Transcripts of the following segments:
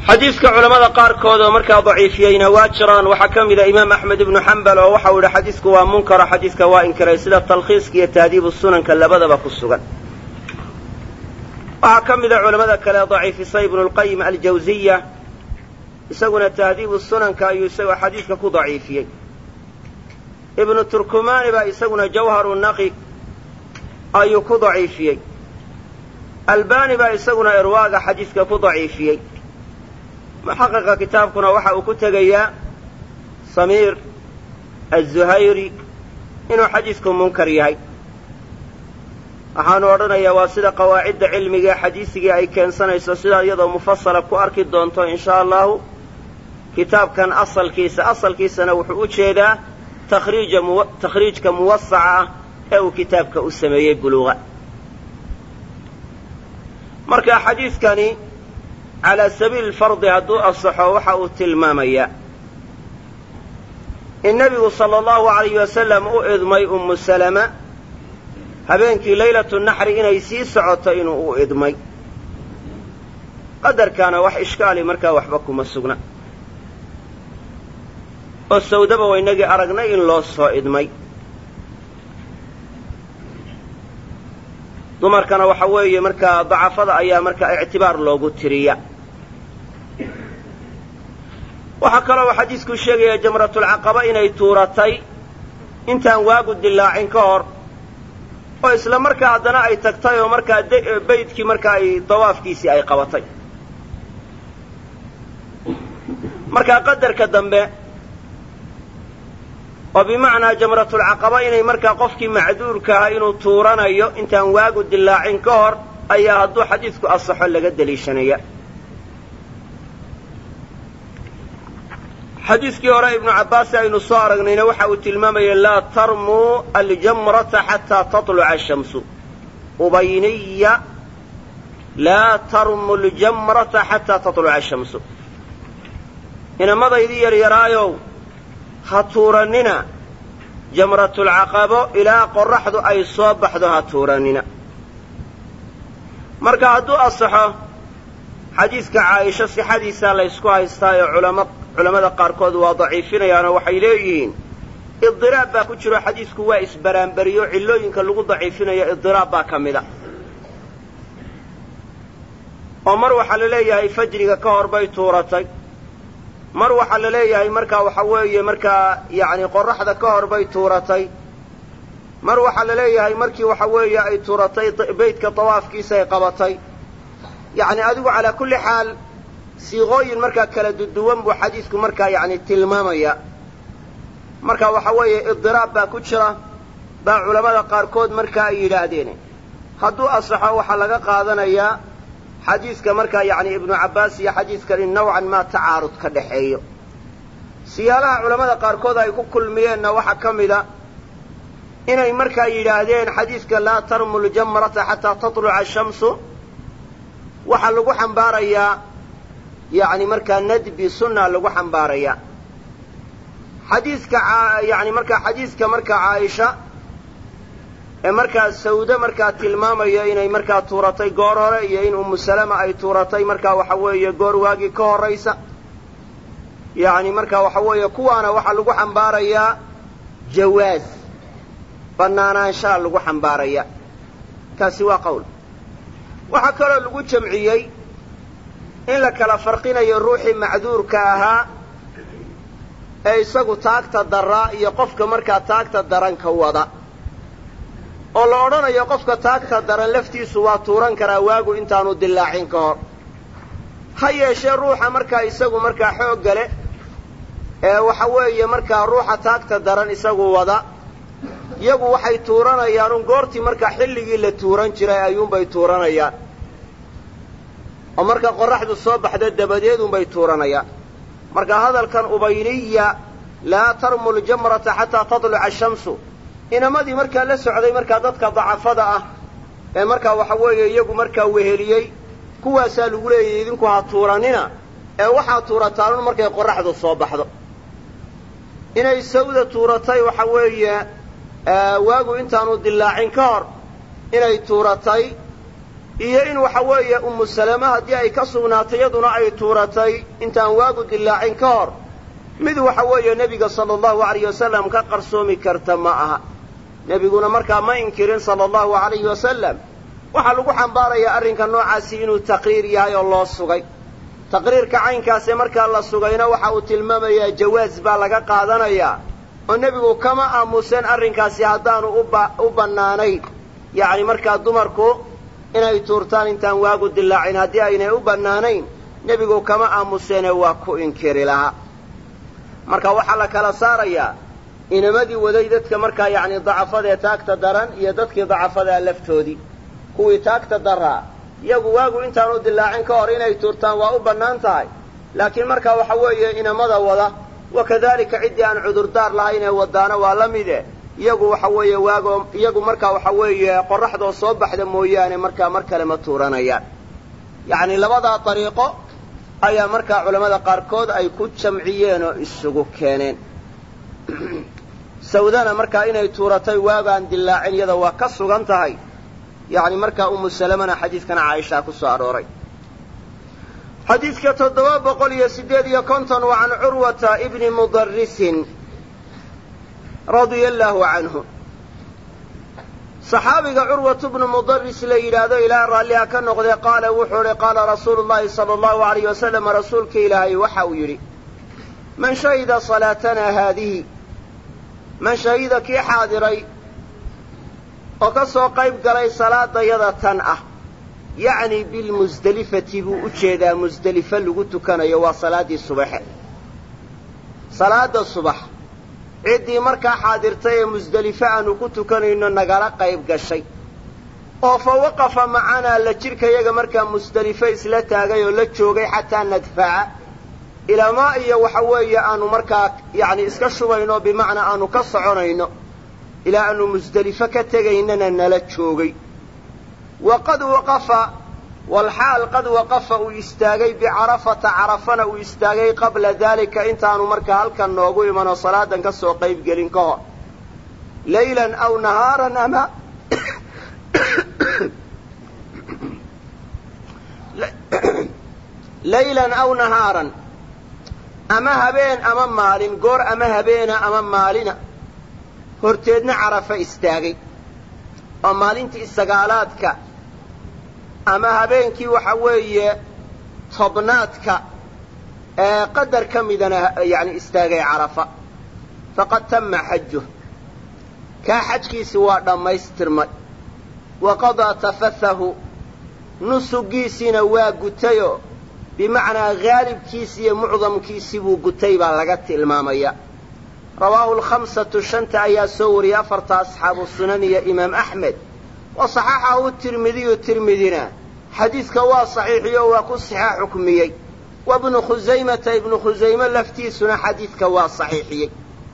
xadiidka culammada qaarkood oo markaa daciifiyeyna waa jiraan waxaa ka mida imaam axmed ibnu xambal oo waxau yidhi xadiidku waa munkaro xadiidka waa inkiray sida talkhiiska iyo tahdiibu sunanka labadaba ku sugan waxaa ka mida culammada kale daciifisay ibnu lqayim aljawziya isaguna tahdiibu sunanka ayuu isagoo xadiidka ku daciifiyey ibnu turkumani baa isaguna jawharu naqi ayuu ku daciifiyey albani baa isaguna irwaaga xadiidka ku daciifiyey muxaqiqa kitaabkuna waxa uu ku tegayaa samiir azuhayri inuu xadiidku munkar yahay waxaanu odhanayaa waa sida qawaacidda cilmiga ee xadiisigii ay keensanayso sidaa iyadoo mufasala ku arki doonto in sha allahu kitaabkan asalkiisa asalkiisana wuxuu u jeedaa takhriija takhriijka muwasaca ah ee uu kitaabka u sameeyey buluuqa marka xadiidkani calaa sabiili fardi hadduu asaxo waxa uu tilmaamayaa in nebigu sala allahu alayh wasalam u idmay ummu salama habeenkii laylatu naxri inay sii socoto inuu u idmay qadarkaana wax ishkaali markaa waxba kuma sugna oo sawdaba waynagii aragnay in loo soo idmay dumarkana waxa weeye markaa dacafada ayaa markaa ictibaar loogu tiriya waxaa kaloo uu xadiisku sheegaya jamratulcaqaba inay tuuratay intaan waagu dilaacin ka hor oo isla markaa haddana ay tagtay oo markaa baydkii markaa ay dawaafkiisii ay qabatay markaa qadarka dambe oo bimacnaa jamratulcaqaba inay markaa qofkii macduurka ahaa inuu tuuranayo intaan waagu dilaacin ka hor ayaa hadduu xadiidku asaxo laga deliishanaya xadiiskii hore ibnu cabbaas aynu soo aragnayna waxa uu tilmaamayay laa tarmuu aljamrata xataa taluca ashamsu ubayniya laa tarmu ljamrata xataa taluca ashamsu inamadaydii yaryaraayow ha tuurannina jamratulcaqabo ilaa qorraxdu ay soo baxdo ha tuurannina marka hadduu asaxo xadiidka caaisho sixadiisaa laysku haystaayo culama culammada qaarkood waa daciifinayaanoo waxay leeyihiin idiraab baa ku jiro xadiidku waa isbaraanberiyo cillooyinka lagu daciifinayo idiraab baa ka mida oo mar waxaa la leeyahay fajriga ka hor bay tuuratay mar waxaa la leeyahay markaa waxa weeye markaa yacni qorraxda ka hor bay tuuratay mar waxaa la leeyahay markii waxa weeye ay tuuratay beydka dawaafkiisa ay qabatay yacni adigu calaa kulli xaal siiqooyin markaa kala duduwan buu xadiidku markaa yacni tilmaamaya marka waxa weeye idiraab baa ku jira baa culammada qaarkood markaa ay yidhaahdeen hadduu asaxo waxaa laga qaadanayaa xadiidka markaa yacni ibnu cabbaas iyo xadiidkani nawcan maa tacaarud ka dhaxeeyo siyaalaha culammada qaarkood ay ku kulmiyeenna waxaa ka mida inay markaa yidhaahdeen xadiidka laa tarmu ljamrata xataa tatluca ashamsu waxaa lagu xambaarayaa yacni markaa nadbi sunna lagu xambaarayaa xadiidka yani markaa xadiidka markaa caaisha ee markaa sawde markaa tilmaamaya inay markaa tuuratay goor hore iyo in ummu salama ay tuuratay markaa waxa weeye goor waagii ka horraysa yacni markaa waxa weeye kuwaana waxaa lagu xambaarayaa jawaaz bannaanaanshaa lagu xambaaraya kaasi waa qowl waxaa kaloo lagu jamciyey in la kala farqinayo ruuxii macduurka ahaa ee isagu taagta daraa iyo qofka markaa taagta daranka wada oo la odhanayo qofka taagta daran laftiisu waa tuuran karaa waagu intaanu dilaacin ka hor ha yeeshee ruuxa markaa isagu markaa xoogga leh ee waxa weeye markaa ruuxa taagta daran isagu wada iyagu waxay tuuranayaan un goortii markaa xilligii la tuuran jiray ayuunbay tuuranayaan oo marka qorraxdu soo baxda dabadeed unbay tuuranayaan marka hadalkan ubayniya laa tarmu ljamrata xataa tatluca ashamsu inamadii markaa la socday markaa dadka dacafada ah ee markaa waxa weeye iyagu markaa weheliyey kuwaasaa lagu leeyahy idinku ha tuuranina ee waxaad tuurataan un markay qorraxdu soo baxdo inay sawda tuuratay waxa weeye waagu intaanu dilaacin ka hor inay tuuratay iyo in waxa weeye ummu salama haddii ay ka sugnaatay iyaduna ay tuuratay intaan waagu dillaacin ka hor mid waxa weeye nebiga sala allahu alayh wasalam ka qarsoomi karta ma aha nebiguna markaa ma inkirin sala allahu alayhi wasalam waxaa lagu xambaarayaa arrinka noocaasi inuu taqriir yahay oo loo sugay taqriirka caynkaasee markaa la sugayna waxa uu tilmaamayaa jawaas baa laga qaadanayaa oo nebigu kama aamuseen arrinkaasi haddaanu u bannaanayn yacni markaa dumarku inay tuurtaan intaan waagu dillaacin haddii aynay u bannaanayn nebigu kama aamuseene waa ku inkiri lahaa marka waxaa la kala saarayaa inamadii waday dadka markaa yacni dacafadaee taagta daran iyo dadkii dacafadaa laftoodii kuwii taagta daraa iyagu waagu intaanu dillaacin ka hor inay tuurtaan waa u bannaan tahay laakiin markaa waxa weeye inamada wada wa kadalika ciddii aan cudurdaar lahayn ee wadaana waa la mide iyagu waxa weeye waago iyagu markaa waxa weeye qorraxdoo soo baxda mooyaane markaa mar kale ma tuuranayaan yacni labadaa dariiqo ayaa markaa culammada qaarkood ay ku jamciyeen oo isugu keeneen sawdana markaa inay tuuratay waagaan dillaacin iyada waa ka sugan tahay yacni markaa umu salamana xadiidkana caaishaa ku soo arooray xadiidka toddoba boqol iyo siddeed iyo konton waa can curwata ibni mudarrisin radia allaahu canhu saxaabiga curwatu bnu mudaris la yidhaahdo ilaa raalliha ka noqdee qaala wuxuu idhi qaala rasuulu llahi sala allahu alayh wasalam rasuulka ilaahay waxa uu yidhi man shahida salaatanaa haadihi man shahida kii xaadiray oo ka soo qayb galay salaadayada tan ah yacni bilmusdelifati buu u jeedaa musdelifo lagu tukanayo waa salaaddii subaxe salaadda subax ciddii markaa xaadirtay ee musdelifo aanu ku tukanayno nagala qayb gashay oo fa waqafa macanaa la jidhkayaga markaa musdelifo isla taagay oo la joogay xataa nadfaca ilaamaa iyo waxa weeye aanu markaa yacni iska shubayno bimacnaa aanu ka soconayno ilaa aanu musdelifo ka tegaynana nala joogay wa qad waqafa walxaal qad waqafa uu istaagay bicarafata carafana uu istaagay qabla daalika intaanu markaa halkan noogu imanoo salaadan ka soo qayb gelin ka hor laylan aw nahaaran ama laylan aw nahaaran ama habeen ama maalin goor ama habeena ama maalina horteedna carafa istaagay oo maalintii sagaalaadka ama habeenkii waxa weeye tobnaadka ee qadar ka midana yani istaagay carafa faqad tama xajuh kaa xajkiisi waa dhammaystirmay wa qadaa tafathahu nusugiisiina waa gutayoo bimacnaa haalibkiisi iyo mucdamkiisii buu gutay baa laga tilmaamaya rawaahu lkhamsatu shanta ayaa soo wariyey afarta asxaabu sunan iyo imaam axmed wa saxaxahu tirmidiyu tirmidina xadiidka waa saxiixiyo waa ku sixa xukmiyey wa bnu khusaymata ibnu khusayme laftiisuna xadiidka waa saxiixiyey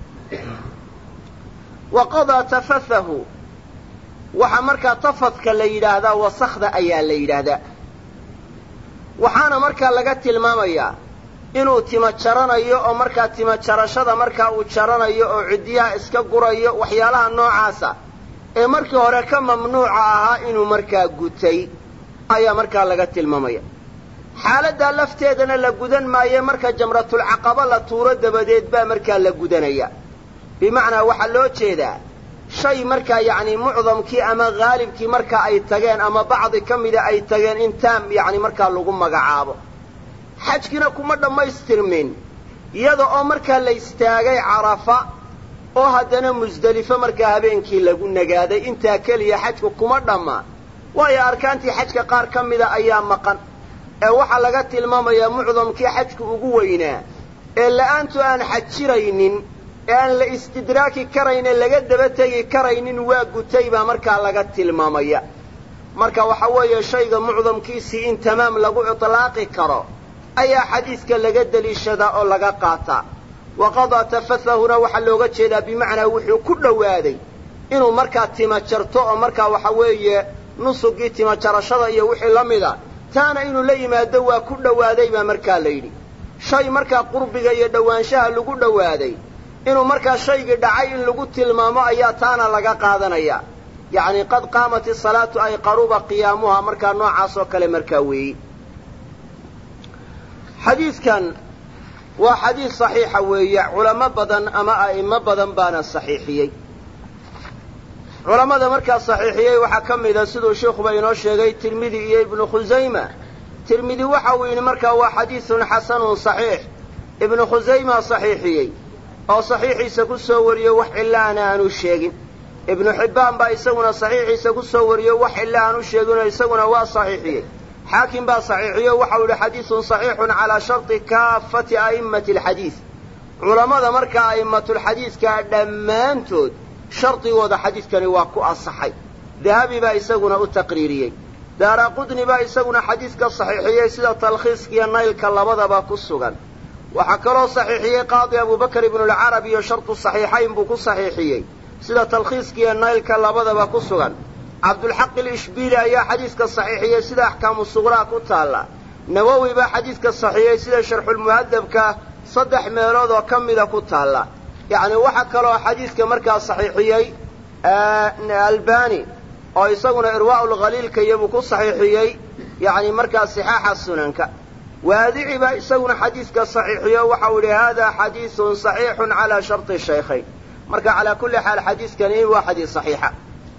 wa qadaa tafathahu waxaa markaa tafadka la yidhaahdaa wasakda ayaa la yidhaahdaa waxaana markaa laga tilmaamayaa inuu tima jaranayo oo markaa tima jarashada markaa uu jaranayo oo ciddiyaha iska gurayo waxyaalaha noocaasa ee markii hore ka mamnuuca ahaa inuu markaa gutay ayaa markaa laga tilmaamaya xaaladdaa lafteedana la gudan maaye marka jamratulcaqaba la tuuro dabadeed baa markaa la gudanaya bimacnaa waxaa loo jeedaa shay markaa yacni mucdamkii ama haalibkii marka ay tageen ama bacdi ka mida ay tageen in taam yacni markaa lagu magacaabo xajkina kuma dhammaystirmin iyada oo markaa la istaagay carafa oo haddana musdelifo markaa habeenkii lagu nagaaday intaa keliya xajku kuma dhamma waayo arkaantii xajka qaar ka mida ayaa maqan ee waxaa laga tilmaamayaa mucdamkii xajku ugu weynaa ee la'aantu aan xajiraynin ee aan la istidraaki karayne laga daba tegi karaynin waa gutay baa markaa laga tilmaamaya marka waxa weeye shayga mucdamkiisii in tamaam lagu itlaaqi karo ayaa xadiidka laga deliishadaa oo laga qaataa wa qadaa tafathahuna waxaa looga jeedaa bimacnaa wuxuu ku dhowaaday inuu markaa tima jarto oo markaa waxa weeye nusugii tima jarashada iyo wixii la mida taana inuu la yimaado waa ku dhowaaday baa markaa la yidhi shay markaa qurbiga iyo dhowaanshaha lagu dhowaaday inuu markaa shaygii dhacay in lagu tilmaamo ayaa taana laga qaadanayaa yacni qad qaamat isalaatu ay qaruba qiyaamuha markaa noocaas oo kale markaa weeyi xadiidkan waa xadiid saxiixa weeye culamo badan ama a'imo badan baana saxiixiyey culammada markaa saxiixiyey waxaa ka mida siduu sheikuba inoo sheegay tirmidi iyo ibnu khusayma tirmidi waxa uu yidhi markaa waa xadiidun xasanun saxiix ibnu khusayma saxiixiyey oo saxiixiisa ku soo wariyey wax cillaana aanu sheegin ibnu xibbaan baa isaguna saxiixiisa ku soo wariyey wax cilla aanu sheeginoo isaguna waa saxiixiyey xaakim baa saxiixiyo waxau yidhi xadiidun saxiixun calaa sharti kaafati a'immati alxadiid culammada markaa a'immatulxadiidkaa dhammaantood shardigooda xadiidkani waa ku asaxay dahabi baa isaguna u taqriiriyey daara qudni baa isaguna xadiidka saxiixiyey sida talkhiiskiiyo naylka labadaba ku sugan waxaa kaloo saxiixiyey qaadi abubakar ibnulcarab iyo shartu saxiixayn buu ku saxiixiyey sida talkhiiskiiyo naylka labadaba ku sugan cabdulxaq ilishbiili ayaa xadiidka saxiixiyey sida axkaamu suqraa ku taalla nawowi baa xadiidka saxiixiyey sida sharxulmuhadabka saddex meelood oo ka mida ku taalla yacni waxaa kaloo xadiidka markaa saxiixiyey albani oo isaguna irwaa'ulkhaliilka iyobuu ku saxiixiyey yacni markaa sixaaxa sunanka waadici baa isaguna xadiidka saxiixiyo waxau yidhi hada xadiidun saxiixun calaa sharti shaykhayn marka calaa kulli xaal xadiidkani waa xadiis saxiixa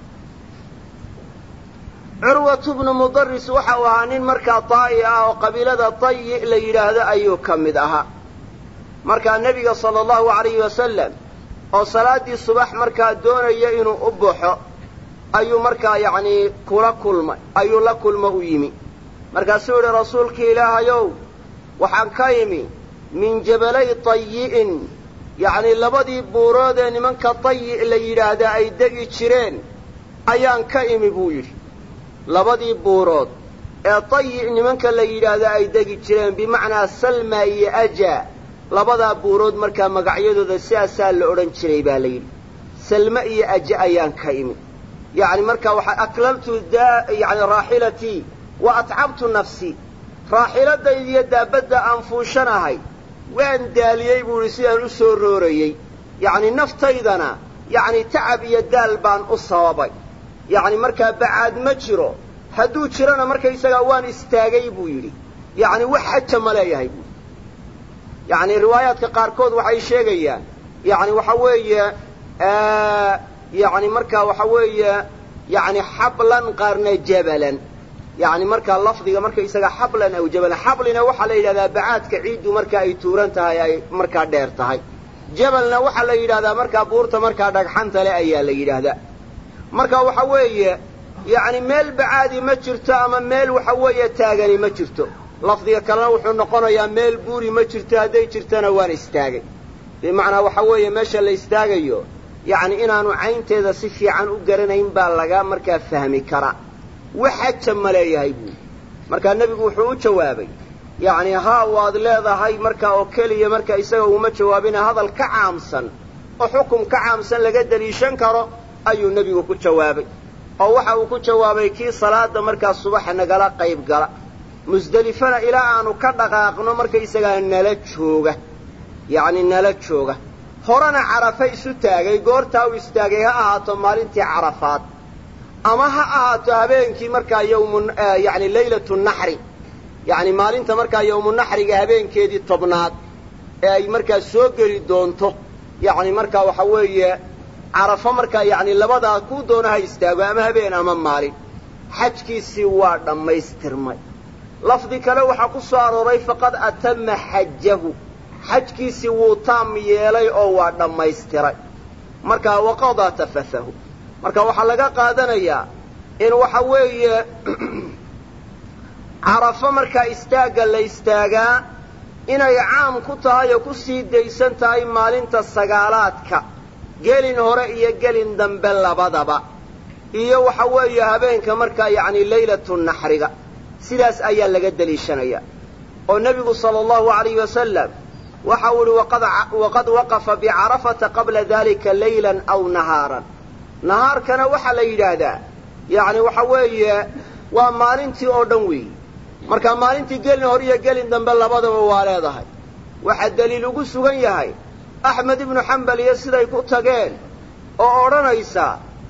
curwatu bnu mudaris waxau ahaa nin markaa taa'i ah oo qabiilada tayi la yidhaahdo ayuu ka mid ahaa markaa nebiga sala allahu alayhi wasalam oo salaaddii subax markaa doonaya inuu u baxo ayuu markaa yacnii kula kulmay ayuu la kulmo u yimi markaasuu yidhi rasuulkii ilaahayow waxaan ka imi min jabalay tayi'in yacnii labadii buurood ee nimanka tayi' la yidhaahda ay degi jireen ayaan ka imi buu yidhi labadii buurood ee tayi' nimanka la yidhaahda ay degi jireen bimacnaa salma iyo aja labadaa buurood markaa magacyadooda sidaasaa la odhan jiray baa la yidhi salme iyo aje ayaan ka imi yacni markaa waxaa aklaltu yani raaxilatii wa atcabtu nafsii raaxiladayda iyo daabadda aan fuushanahay waan daaliyey buu idhi sidaan u soo roorayey yacni naftaydana yacni tacab iyo daal baan u sababay yacni markaa bacaad ma jiro hadduu jirona markaysagaa waan istaagay buu yidhi yacni wax xaja ma leeyahay buui yacni riwaayaadka qaarkood waxay sheegayaan yacni waxa weeye yacni markaa waxa weeye yacni xablan qaarna jabalan yacni markaa lafdiga markaysaga xablan aw jabalan xablina waxaa la yidhahdaa bacaadka ciiddu marka ay tuuran tahay ay markaa dheer tahay jabalna waxaa la yidhahdaa markaa buurta markaa dhagxanta le ayaa la yidhaahdaa marka waxa weeye yacni meel bacaadi ma jirto ama meel waxa weeye taagani ma jirto lafdiga kalena wuxuu noqonayaa meel buuri ma jirto hadday jirtona waan istaagay bimacnaa waxa weeye meesha la istaagayo yacni inaanu caynteeda si fiican u garanayn baa laga markaa fahmi karaa wax xaja ma leeyahay buuri markaa nebigu wuxuu u jawaabay yacni haa waad leedahay markaa oo keliya marka isaga uma jawaabina hadal ka caamsan oo xukum ka caamsan laga deliishan karo ayuu nebigu ku jawaabay oo waxa uu ku jawaabay kii salaada markaa subaxa nagala qayb gala musdelifana ilaa aanu ka dhaqaaqno markaysagaa nala jooga yacni nala jooga horena carafa isu taagay goortaa uu istaagay ha ahaato maalintii carafaad ama ha ahaato habeenkii markaa yawmu yacni laylatu naxri yacni maalinta markaa yawmunaxriga habeenkeedii tobnaad ee ay markaa soo geli doonto yacni markaa waxa weeye carafo markaa yacni labadaa kuu doona ha istaago ama habeen ama maalin xajkiisii waa dhammaystirmay lafdi kale waxaa ku soo arooray faqad atama xajahu xajkiisii wuu taam yeelay oo waa dhammaystiray markaa waqadaa tafathahu marka waxaa laga qaadanayaa in waxa weeye carafo markaa istaagga la istaagaa inay caam ku tahay oo ku sii daysan tahay maalinta sagaalaadka gelin hore iyo gelin dambe labadaba iyo waxa weeye habeenka markaa yacni laylatu naxriga sidaas ayaa laga deliishanaya oo nebigu sala allahu alayhi wasalam waxa uu ihi waqad waqafa bicarafata qabla dalika laylan aw nahaaran nahaarkana waxaa la yidhaahdaa yacni waxa weeye waa maalintii oo dhan weeyi marka maalintii gelin hore iyo gelin dambe labadaba waa leedahay waxaa deliil ugu sugan yahay axmed ibnu xambal iyo siday ku tageen oo odhanaysa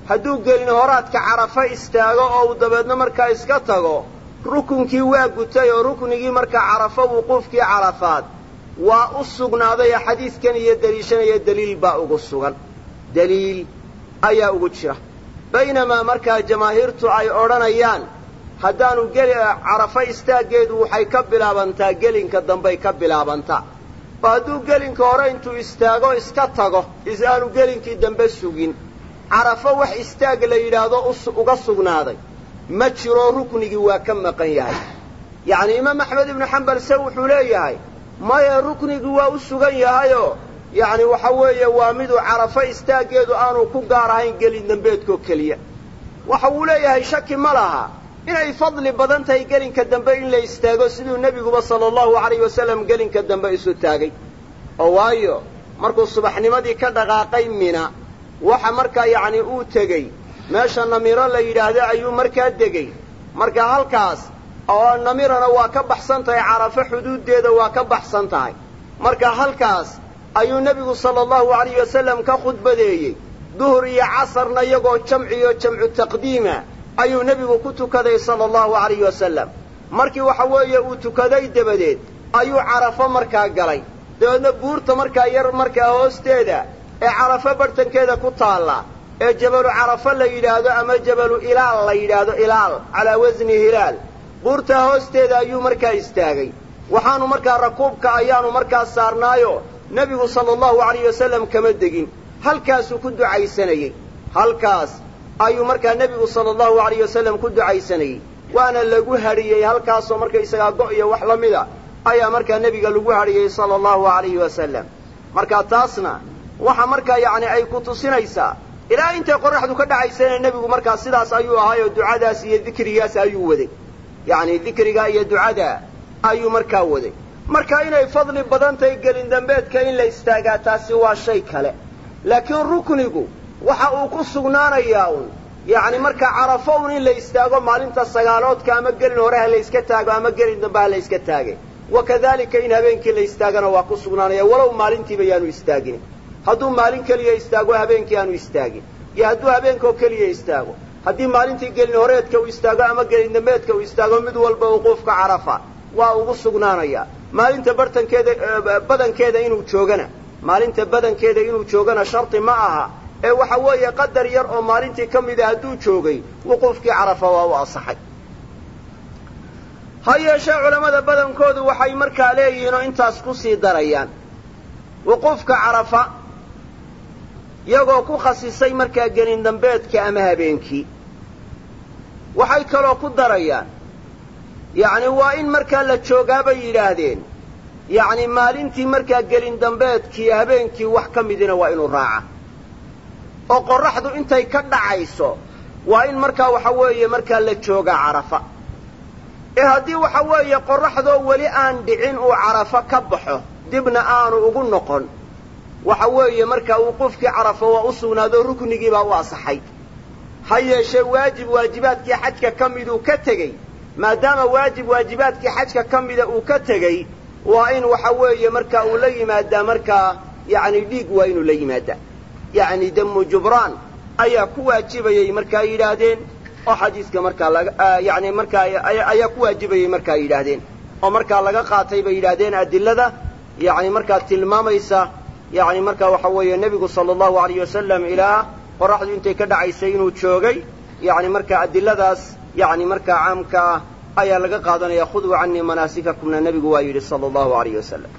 hadduu gelin horaadka carafa istaago oo uu dabeedna markaa iska tago rukunkii waa gutay oo ruknigii markaa carafo wuquufkii carafaad waa u sugnaaday oo xadiidkan iyo deliishanaya deliil baa ugu sugan deliil ayaa ugu jira baynamaa markaa jamaahiirtu ay odhanayaan haddaanu geli carafo istaaggeedu waxay ka bilaabantaa gelinka dambey ka bilaabantaa oo hadduu gelinka hore intuu istaago iska tago is aanu gelinkii dambe sugin carafo wax istaag la yidhaahdo uga sugnaaday ma jiro ruknigii waa ka maqan yahay yacni imaam axmed ibnu xambal se wuxuu leeyahay maya ruknigii waa u sugan yahayoo yacni waxa weeye waa miduu carafo istaaggeedu aanu ku gaar ahayn gelin dambeedkoo keliya waxa uu leeyahay shaki ma laha inay fadli badan tahay gelinka dambe in la istaago siduu nebiguba sala allahu alayh wasalam gelinka dambe isu taagay oo waayo markuu subaxnimadii ka dhaqaaqay mina waxa markaa yacni uu tegey meesha namiro la yidhaahdo ayuu markaa degey marka halkaas oo namirana waa ka baxsan tahay carafo xuduuddeeda waa ka baxsan tahay marka halkaas ayuu nebigu sala allahu alayh wasalam ka khudbadeeyey duhur iyo casarna iyagoo jamciyo jamcu taqdiima ayuu nebigu ku tukaday sala allahu alayh wasalam markii waxa weeye uu tukaday dabadeed ayuu carafo markaa galay dabeedna buurta markaa yar markaa hoosteeda ee carafo barhtankeeda ku taalla ee jabalu carafo la yidhaahdo ama jabalu ilaal la yidhaahdo ilaal calaa wasni hilaal buurtaa hoosteeda ayuu markaa istaagay waxaanu markaa rakuubka ayaanu markaa saarnaayo nebigu sala allahu alayh wasalam kama degin halkaasuu ku ducaysanayey halkaas ayuu markaa nebigu sala allahu alayh wasalam ku ducaysanayey waana lagu hadhiyey halkaasoo markaysagaa go' iyo wax la mida ayaa markaa nebiga lagu hadhiyey sala allahu alayhi wasalam marka taasna waxa markaa yacni ay ku tusinaysaa ilaa intay qorraxdu ka dhacaysana nebigu markaa sidaas ayuu ahaayoo ducadaas iyo dikrigaas ayuu waday yacni dikrigaa iyo ducadaa ayuu markaa waday marka inay fadli badan tahay gelin dambeedka in la istaagaa taasi waa shay kale laakiin ruknigu waxa uu ku sugnaanayaa un yacni markaa carafo un in la istaago maalinta sagaaloodka ama gelin hore ha la yska taago ama gelin dambe ha la yska taagay wa kadalika in habeenkii la istaagana waa ku sugnaanaya walow maalintiiba yaanu istaagin hadduu maalin keliya istaago habeenkii aanu istaagin iyo hadduu habeenkaoo keliya istaago haddii maalintii gelin horeedka uu istaago ama gelin dambeedka uu istaago mid walba wuquufka carafa waa ugu sugnaanayaa maalinta bartankeeda badankeeda inuu joogana maalinta badankeeda inuu joogana shardi ma aha ee waxa weeye qadar yar oo maalintii ka mida hadduu joogay wuquufkii carafa waa u asaxay ha yeeshee culammada badankoodu waxay markaa leeyihiin oo intaas ku sii darayaan wuquufka carafa iyagoo ku khasisay markaa gelin dambeedka ama habeenkii waxay kaloo ku darayaan yacni waa in markaa la joogaa bay yidhaahdeen yacni maalintii markaa gelin dambeedkii habeenkii wax ka midina waa inuu raaca oo qorraxdu intay ka dhacayso waa in markaa waxa weeye markaa la joogaa carafa ee haddii waxa weeye qorraxdoo weli aan dhicin uu carafo ka baxo dibna aanu ugu noqon waxa weeye markaa wuquufkii carafa waa u sugnaado ruknigii baa u asaxay ha yeeshee waajib waajibaadkii xajka ka miduu ka tegey maadaama waajib waajibaadkii xajka ka mida uu ka tegey waa in waxa weeye markaa uu la yimaadaa markaa yacni dhiig waa inuu la yimaadaa yacni damu jubraan ayaa ku waajibayay markaa yidhaahdeen oo xadiiska markaa laga yacni markaa ayaa ku waajibayay markaa yidhaahdeen oo markaa laga qaatay bay yidhaahdeen adilada yacni markaa tilmaamaysa yacni markaa waxa weeye nebigu sala allahu alayh wasalam ilaa qorraxdu intay ka dhacaysay inuu joogay yacni markaa adiladaas yacni markaa caamka ah ayaa laga qaadanaya khuduu canii manaasikakumna nebigu waa yidhi sala allahu alayh wasalam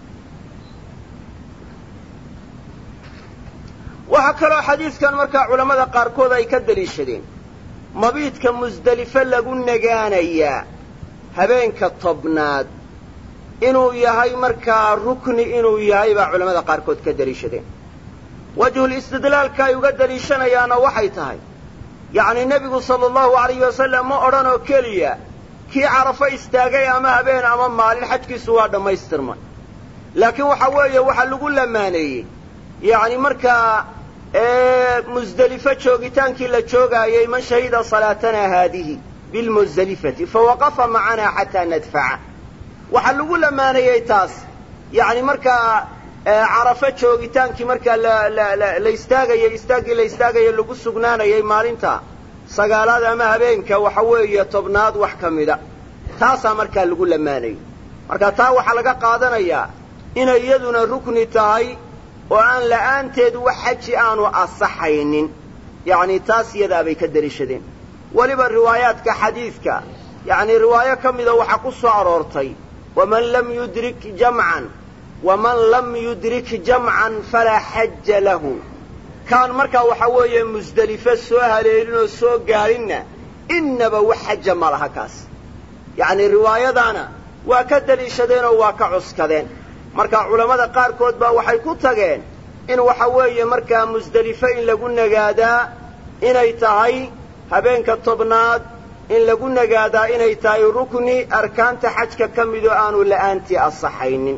waxaa kaloo xadiidkan markaa culammada qaarkood ay ka deliishadeen mabiidka musdelifo lagu nagaanayaa habeenka tobnaad inuu yahay markaa rukni inuu yahay baa culammada qaarkood ka deliishadeen wajhul istidlaalka ay uga deliishanayaana waxay tahay yacni nebigu sala allahu alayhi wasalam ma odhan oo keliya kii carafo istaagay ama habeen ama maalin xajkiisu waa dhammaystirmay laakiin waxa weeye waxaa lagu lamaaneeyey yacni markaa musdelifo joogitaankii la joogaayey man shahida salaatanaa haadihi bilmusdelifati fawaqafa macanaa xataa nadfaca waxaa lagu lamaaneeyey taas yacni markaa carafo joogitaankii markaa la istaagayay istaaggii la istaagaya lagu sugnaanayay maalinta sagaalaad ama habeenka waxa weeye tobnaad wax ka mida taasaa markaa lagu lamaanayay marka taa waxaa laga qaadanayaa inay iyaduna rukni tahay oo aan la'aanteed wax xaji aanu asaxaynin yacni taas iyadaabay ka deliishadeen weliba riwaayaadka xadiidka yacni riwaayo ka mida waxaa ku soo aroortay waman lam yudrik jamcan waman lam yudrik jamcan falaa xaja lahu kaan markaa waxaa weeye musdelifo soo haleelin oo soo gaadhinna innaba wax xaja ma laha kaas yacni riwaayadaana waa ka deliishadeenoo waa ka cuskadeen marka culammada qaarkood baa waxay ku tageen in waxa weeye markaa musdelifo in lagu nagaadaa inay tahay habeenka tobnaad in lagu nagaadaa inay tahay rukni arkaanta xajka ka midoo aanu la'aantii asaxaynin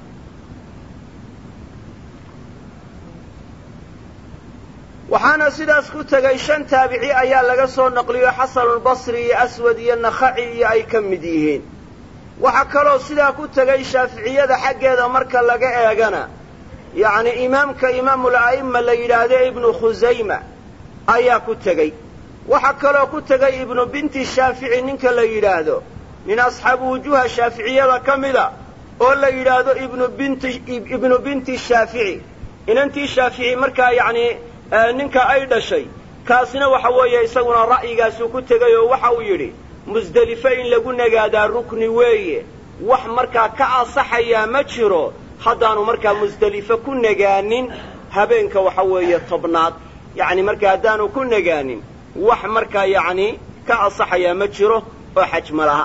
waxaana sidaas ku tegay shan taabici ayaa laga soo naqliyo xasanulbasri iyo aswad iyo nakhaci iyo ay ka mid yihiin waxaa kaloo sidaa ku tegay shaaficiyada xaggeeda marka laga eegana yacni imaamka imaamul a'imma la yidhaahdo ibnu khusayma ayaa ku tegey waxaa kaloo ku tegay ibnu binti shaafici ninka la yidhaahdo min asxaabu wujuuha shaaficiyada ka mida oo la yidhaahdo ibnu binti ibnu binti shaafici inantii shaafici markaa yacni ninka ay dhashay kaasina waxa weeye isaguna ra'yigaasuu ku tegay oo waxa uu yidhi musdelifo in lagu nagaadaa rukni weeye wax markaa ka asaxayaa ma jiro haddaanu markaa musdelifo ku nagaanin habeenka waxa weeye tobnaad yacni markaa haddaanu ku nagaanin wax markaa yacni ka asaxayaa ma jiro oo xaj ma laha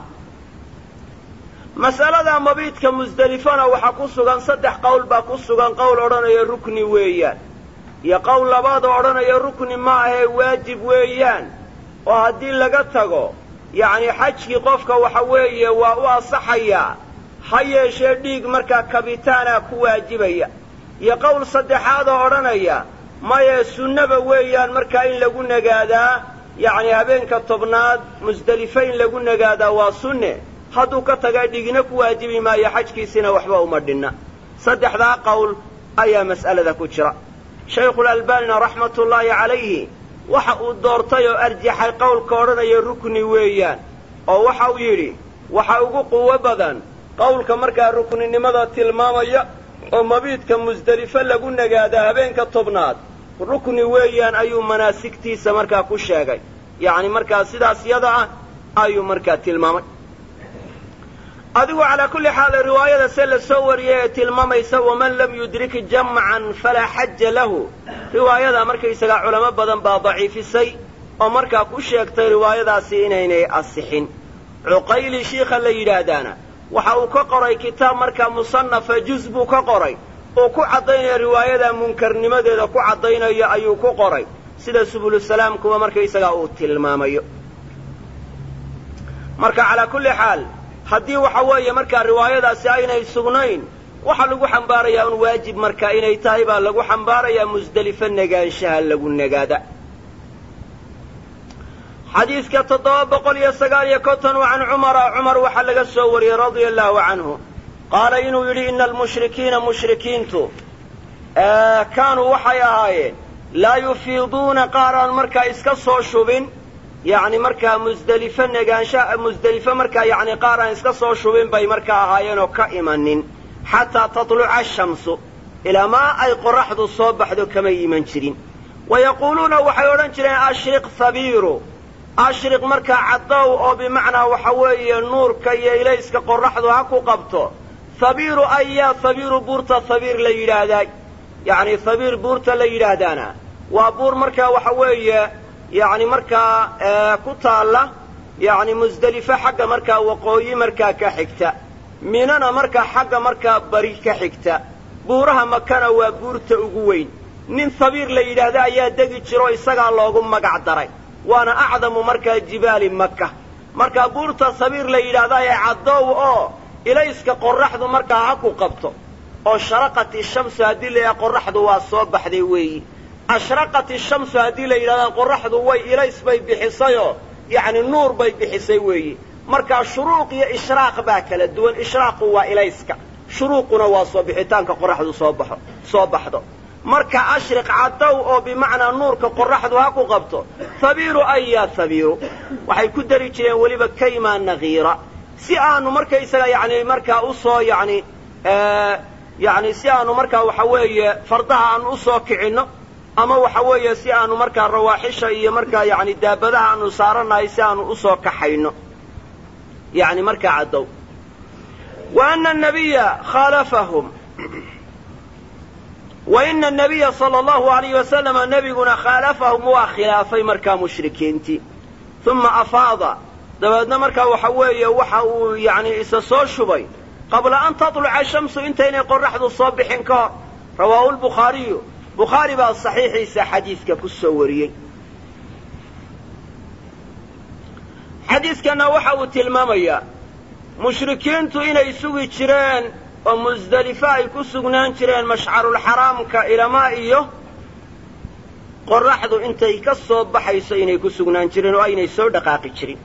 mas'alada mabiidka musdelifona waxaa ku sugan saddex qowl baa ku sugan qowl odhanaya rukni weeyaan iyo qowl labaad oo odhanaya rukni ma ahee waajib weeyaan oo haddii laga tago yacni xajkii qofka waxa weeye waa u asaxayaa ha yeeshee dhiig markaa kabitaana ku waajibaya iyo qowl saddexaad oo odhanaya maye sunnaba weeyaan markaa in lagu nagaadaa yacni habeenka tobnaad musdelifo in lagu nagaadaa waa sunne hadduu ka taga dhigina ku waajibi maayo xajkiisina waxba uma dhinna saddexdaa qowl ayaa mas'alada ku jira shaykhulalbaanina raxmatullaahi calayhi waxa uu doortay oo arjaxay qowlka odhanaya rukni weeyaan oo waxa uu yidhi waxa ugu quwo badan qowlka markaa rukninimada tilmaamaya oo mabiidka musdelifo lagu nagaadaa habeenka tobnaad rukni weeyaan ayuu manaasigtiisa markaa ku sheegay yacni markaa sidaas yada ah ayuu markaa tilmaamay adigu calaa kulli xaal riwaayada se la soo wariyay ee tilmaamaysa waman lam yudrik jamcan falaa xaja lahu riwaayadaa markaysagaa culamo badan baa daciifisay oo markaa ku sheegtay riwaayadaasi inaynay asixin cuqayli shiikha la yidhaahdaana waxa uu ka qoray kitaab markaa musannafa juz buu ka qoray oo ku caddaynaya riwaayadaa munkarnimadeeda ku caddaynayo ayuu ku qoray sida subulusalaamkuba markaysagaa uu tilmaamayo marka calaa kulli xaal haddii waxa weeye markaa riwaayadaasi aynay sugnayn waxaa lagu xambaarayaa un waajib marka inay tahay baa lagu xambaarayaa musdelifo negaanshaha lagu nagaada xadiidka toddoba boqol iyo sagaal iyo konton can cumara cumar waxaa laga soo wariyey radia allaahu canhu qaala inuu yidhi ina almushrikiina mushrikiintu kaanuu waxay ahaayeen laa yufiiduuna qaar aan markaa iska soo shubin yacni markaa musdelifo negaansha musdelifo markaa yacni qaar aan iska soo shubin bay markaa ahaayeenoo ka imanin xataa tatluca ashamsu ilaa maa ay qorraxdu soo baxdo kamay iman jirin wa yaquuluuna waxay odhan jireen ashriq habiiru ashriq markaa caddow oo bimacnaa waxa weeye nuurka iyo ilayska qorraxdu ha ku qabto habiiru ayaa habiiru buurta habiir la yidhaahdaa yacni habiir buurta la yidhaahdaana waa buur markaa waxa weeye yacni markaa ku taalla yacni musdelifo xagga markaa waqooyi markaa ka xigta minana markaa xagga markaa bari ka xigta buuraha makana waa buurta ugu weyn nin habiir la yidhaahda ayaa degi jiro isagaa loogu magac daray waana acdamu markaa jibaali maka markaa buurta habiir la yidhaahda ee caddow oo ilayska qorraxdu markaa ha ku qabto oo sharaqat ishamsu haddii la yidhaha qorraxdu waa soo baxday weeyi ashraqat ishamsu haddii la yidhahdaa qorraxdu way ilays bay bixisayoo yacni nuur bay bixisay weeyi markaa shuruuq iyo ishraaq baa kala duwan ishraaqu waa ilayska shuruuquna waa soo bixitaanka qoraxdu soo baxo soo baxdo marka ashriq caddow oo bimacnaa nuurka qoraxdu ha ku qabto habiiru aya habiiru waxay ku dari jireen weliba kayma nagiira si aanu markaysaga yani markaa usoo yani yani si aanu markaa waxa weeye fardaha aanu usoo kicinno ama waxa weeye si aanu markaa rawaaxisha iyo markaa yani daabadaha aanu saaranahay si aanu usoo kaxayno yani markaa caddow wa ana nabiya khaalafahum wa ina nabiya sala allahu alayh wasalama nebiguna khaalafahum waa khilaafay markaa mushrikiintii uma afaada dabeedna markaa waxa weeye waxa uu yani isa soo shubay qabla an tatluca shamsu intaynay qoraxdu soo bixin ka hor rawaahu lbukhaariyu bukhaari baa saxiixiisa xadiidka ku soo wariyey xadiidkanna waxa uu tilmaamayaa mushrikiintu inay sugi jireen oo musdelifo ay ku sugnaan jireen mashcarulxaraamka ilamaa iyo qoraxdu intay ka soo baxayso inay ku sugnaan jireen oo aynay soo dhaqaaqi jirin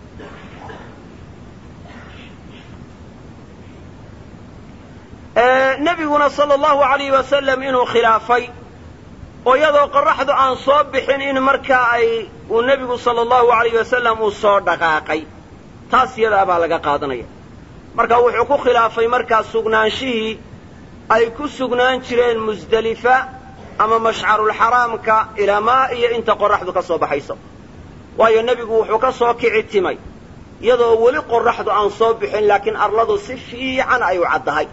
nebiguna sala allahu alayh wasalam inuu khilaafay oo iyadoo qoraxdu aan soo bixin in markaa ay uu nebigu sala allahu alayh wasalam uu soo dhaqaaqay taas iyadaa baa laga qaadanaya marka wuxuu ku khilaafay markaa sugnaanshihii ay ku sugnaan jireen musdelifa ama mashcarulxaraamka ilamaa iyo inta qoraxdu ka soo baxayso waayo nebigu wuxuu ka soo kici timay iyadoo weli qoraxdu aan soo bixin laakiin arladu si fiican ay u caddahay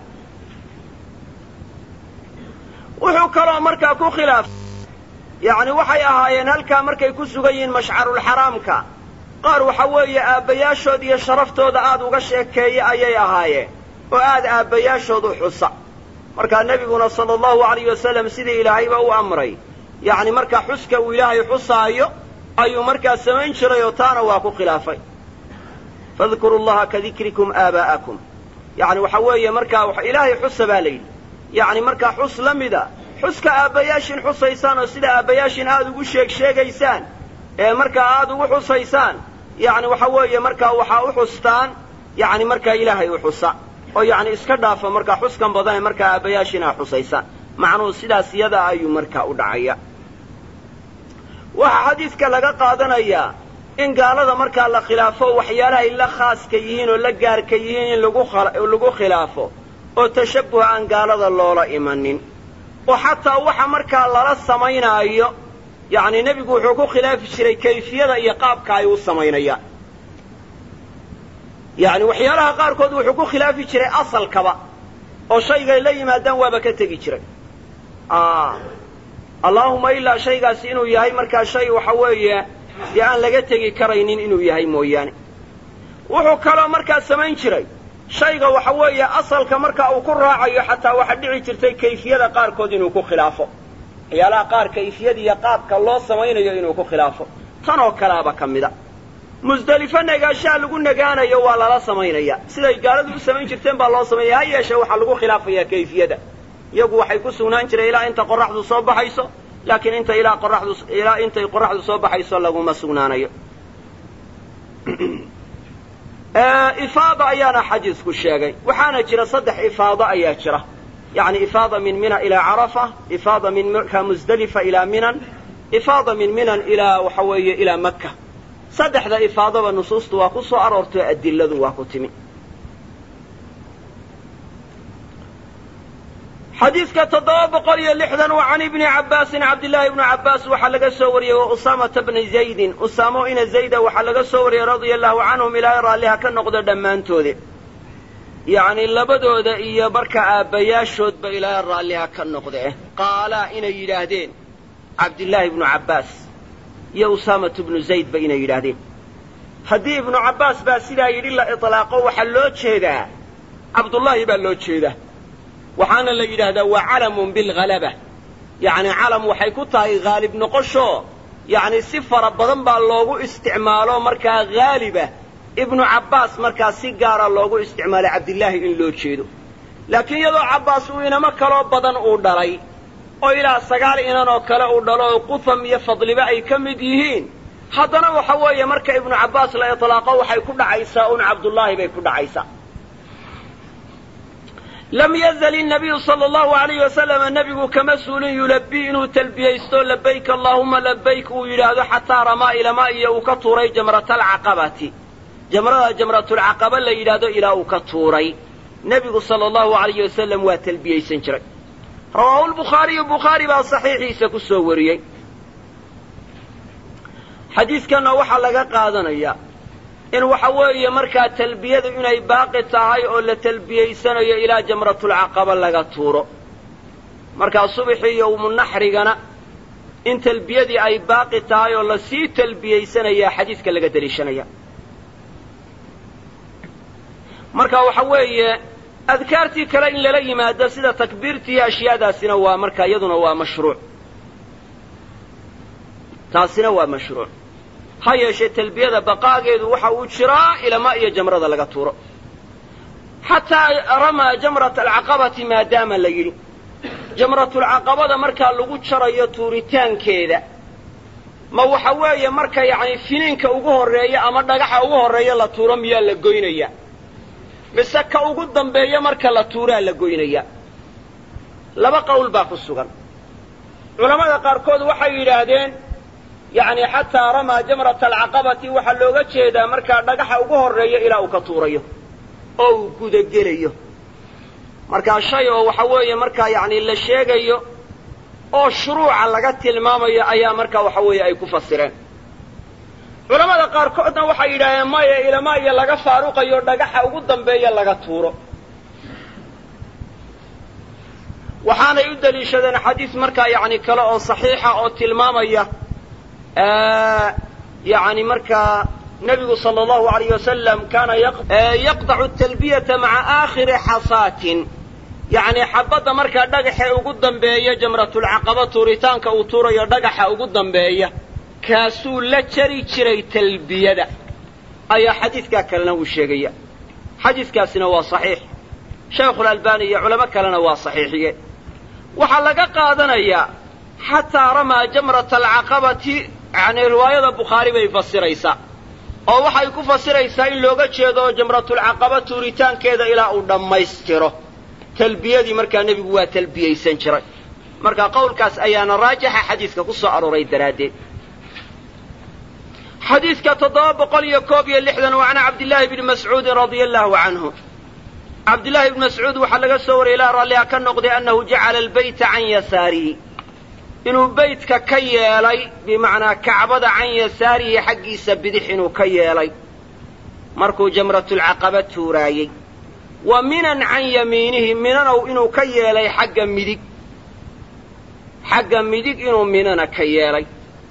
wuxuu kaloo markaa ku khilaafay yacni waxay ahaayeen halkaa markay ku sugan yihiin mashcarulxaraamka qaar waxa weeye aabbayaashood iyo sharaftooda aad uga sheekeeya ayay ahaayeen oo aad aabbayaashood u xusa markaa nebiguna sala allahu alayh wasalam sidii ilaahayba u amray yacni markaa xuska uu ilaahay xusaayo ayuu markaa samayn jiray oo taana waa ku khilaafay fadkuru llaha ka dikrikum aabaa'akum yacni waxa weeye markaa ilaahay xusa baa la yidhi yacni markaa xus la mida xuska aabbayaashin xusaysaan oo sida aabbayaashin aad ugu sheeg sheegaysaan ee markaa aad ugu xusaysaan yacni waxa weeye markaa waxaa u xustaan yacni markaa ilaahay u xusa oo yacni iska dhaafa markaa xuskan badane markaa aabbayaashin aa xusaysaan macnuhu sidaas iyada ayuu markaa u dhacaya waxaa xadiidka laga qaadanayaa in gaalada markaa la khilaafo waxyaalahay la khaaska yihiin oo la gaarka yihiin in lagu khilaafo oo tashabbuh aan gaalada loola imanin oo xataa waxa markaa lala samaynaayo yacni nebigu wuxuu ku khilaafi jiray kayfiyada iyo qaabka ay u samaynayaan yacni waxyaalaha qaarkood wuxuu ku khilaafi jiray asalkaba oo shaygay la yimaadaan waaba ka tegi jiray allaahuma ilaa shaygaasi inuu yahay markaa shay waxa weeye dee aan laga tegi karaynin inuu yahay mooyaane wuxuu kaloo markaa samayn jiray shayga waxa weeye asalka marka uu ku raacayo xataa waxa dhici jirtay kayfiyada qaarkood inuu ku khilaafo waxyaalaha qaar kayfiyada iyo qaabka loo samaynayo inuu ku khilaafo tan oo kalaaba ka mida musdelifo nagaashaha lagu nagaanayo waa lala samaynaya siday gaaladu u samayn jirteen baa loo samaynaya ha yeeshee waxaa lagu khilaafayaa kayfiyada iyagu waxay ku sugnaan jireen ilaa inta qoraxdu soo baxayso laakiin inta ilaa qoraxdu ilaa intay qoraxdu soo baxayso laguma sugnaanayo ifaada ayaana xadiisku sheegay waxaana jira saddex ifaado ayaa jira yani ifaada min mina ilaa carafa ifaada min maka musdelifa ilaa minan ifaada min minan ilaa waxa weeye ilaa maka saddexda ifaadaba nusuustu waa ku soo aroortay adiladu waa ku timi xadiidka toddoba boqol iyo lixdan waa can ibni cabbaasin cabdillaahi ibnu cabbaas waxaa laga soo wariyey wa usaamata bni zaydin usaamo ina zayda waxaa laga soo wariyey radia allahu canhum ilaahay raalliha ka noqdo dhammaantoodi yacni labadooda iyo marka aabbayaashoodba ilaahay raalliha ka noqde qaalaa inay yidhaahdeen cabdillaahi ibnu cabbaas iyo usaamatu bnu zaydba inay yidhaahdeen haddii ibnu cabbaas baa sidaa yidhi la itlaaqo waxaa loo jeedaa cabdullaahi baa loo jeedaa waxaana la yidhaahdaa waa calamun bilhalaba yacni calam waxay ku tahay haalib noqosho yacni si fara badan baa loogu isticmaalo markaa haaliba ibnu cabbaas markaa si gaara loogu isticmaalay cabdillaahi in loo jeedo laakiin iyadoo cabbaas uu inamo kaloo badan uu dhalay oo ilaa sagaal inan oo kale uu dhalo oo qutham iyo fadliba ay ka mid yihiin haddana waxa weeye marka ibnu cabbaas la itlaaqo waxay ku dhacaysaa un cabdullaahi bay ku dhacaysaa lam yazal innabiyu sala allahu alayh wasalama nebigu kama suulin yulabii inuu talbiyaysto labayk allaahuma labayk uu yidhaahdo xataa ramaa ilamaa iyo uu ka tuuray jamratalcaqabati jamrada jamratulcaqaba la yidhaahdo ilaa uu ka tuuray nebigu sala allahu alayh wasalam waa talbiyaysan jiray rawaahu lbukhaariyu bukhaari baa saxiixiisa ku soo wariyey xadiidkanna waxaa laga qaadanayaa in waxa weeye markaa talbiyadu inay baaqi tahay oo la talbiyaysanayo ilaa jamratulcaqaba laga tuuro markaa subaxii yowmunaxrigana in talbiyadii ay baaqi tahay oo lasii talbiyaysanayaa xadiidka laga deliishanaya marka waxa weeye adkaartii kale in lala yimaado sida takbiirtii ashyaadaasina waa markaa iyaduna waa mashruuc taasina waa mashruuc ha yeeshee talbiyada baqaageedu waxa uu jiraa ilama iyo jamrada laga tuuro xataa ramaa jamrata alcaqabati maadaama la yidhi jamratulcaqabada markaa lagu jarayo tuuritaankeeda ma waxa weeye marka yacni finiinka ugu horreeya ama dhagaxa ugu horreeya la tuuro miyaa la goynaya mise ka ugu dambeeya marka la tuuraa la goynaya laba qowl baa ku sugan culammada qaarkood waxay yidhaahdeen yacni xataa ramaa jamrata alcaqabati waxaa looga jeedaa markaa dhagaxa ugu horreeya ilaa uu ka tuurayo oo uu gudagelayo markaa shay oo waxa weeye markaa yacni la sheegayo oo shuruuca laga tilmaamayo ayaa markaa waxa weeye ay ku fasireen culammada qaarkoodna waxay yidhahdeen maya ilama iyo laga faaruqayo dhagaxa ugu dambeeya laga tuuro waxaanay u deliishadeen xadiis markaa yacni kale oo saxiixa oo tilmaamaya yani markaa nebigu sala allahu alayh wasalam kaana yaqdacu talbiyata maca aakhiri xasaatin yacni xabadda markaa dhagaxee ugu dambeeya jamratulcaqaba tuuritaanka uu tuurayo dhagaxa ugu dambeeya kaasuu la jari jiray talbiyada ayaa xadiidkaa kalena uu sheegaya xadiidkaasina waa saxiix shaykhulalbaani iyo culamo kalena waa saxiixiye waxaa laga qaadanayaa xataa ramaa jamrata alcaqabati yacni riwaayada bukhaari bay fasiraysaa oo waxay ku fasiraysaa in looga jeedo jamratulcaqaba tuuritaankeeda ilaa uu dhammaystiro talbiyadii markaa nebigu waa talbiyaysan jiray marka qowlkaas ayaana raajixa xadiidka ku soo arooray daraaddeed xadiidka toddoba boqol iyo koob iyo lixdan waa can cabdillaahi bni mascuudin radia allahu canhu cabdillaahi bni mascuud waxaa laga soo wariyay ilaa raalliha ka noqday annahu jacala albayta can yasaarihi inuu beytka ka yeelay bimacnaa kacbada can yasaarihi xaggiisa bidix inuu ka yeelay markuu jamratulcaqaba tuuraayey wa minan can yamiinihi minanow inuu ka yeelay xagga midig xagga midig inuu minana ka yeelay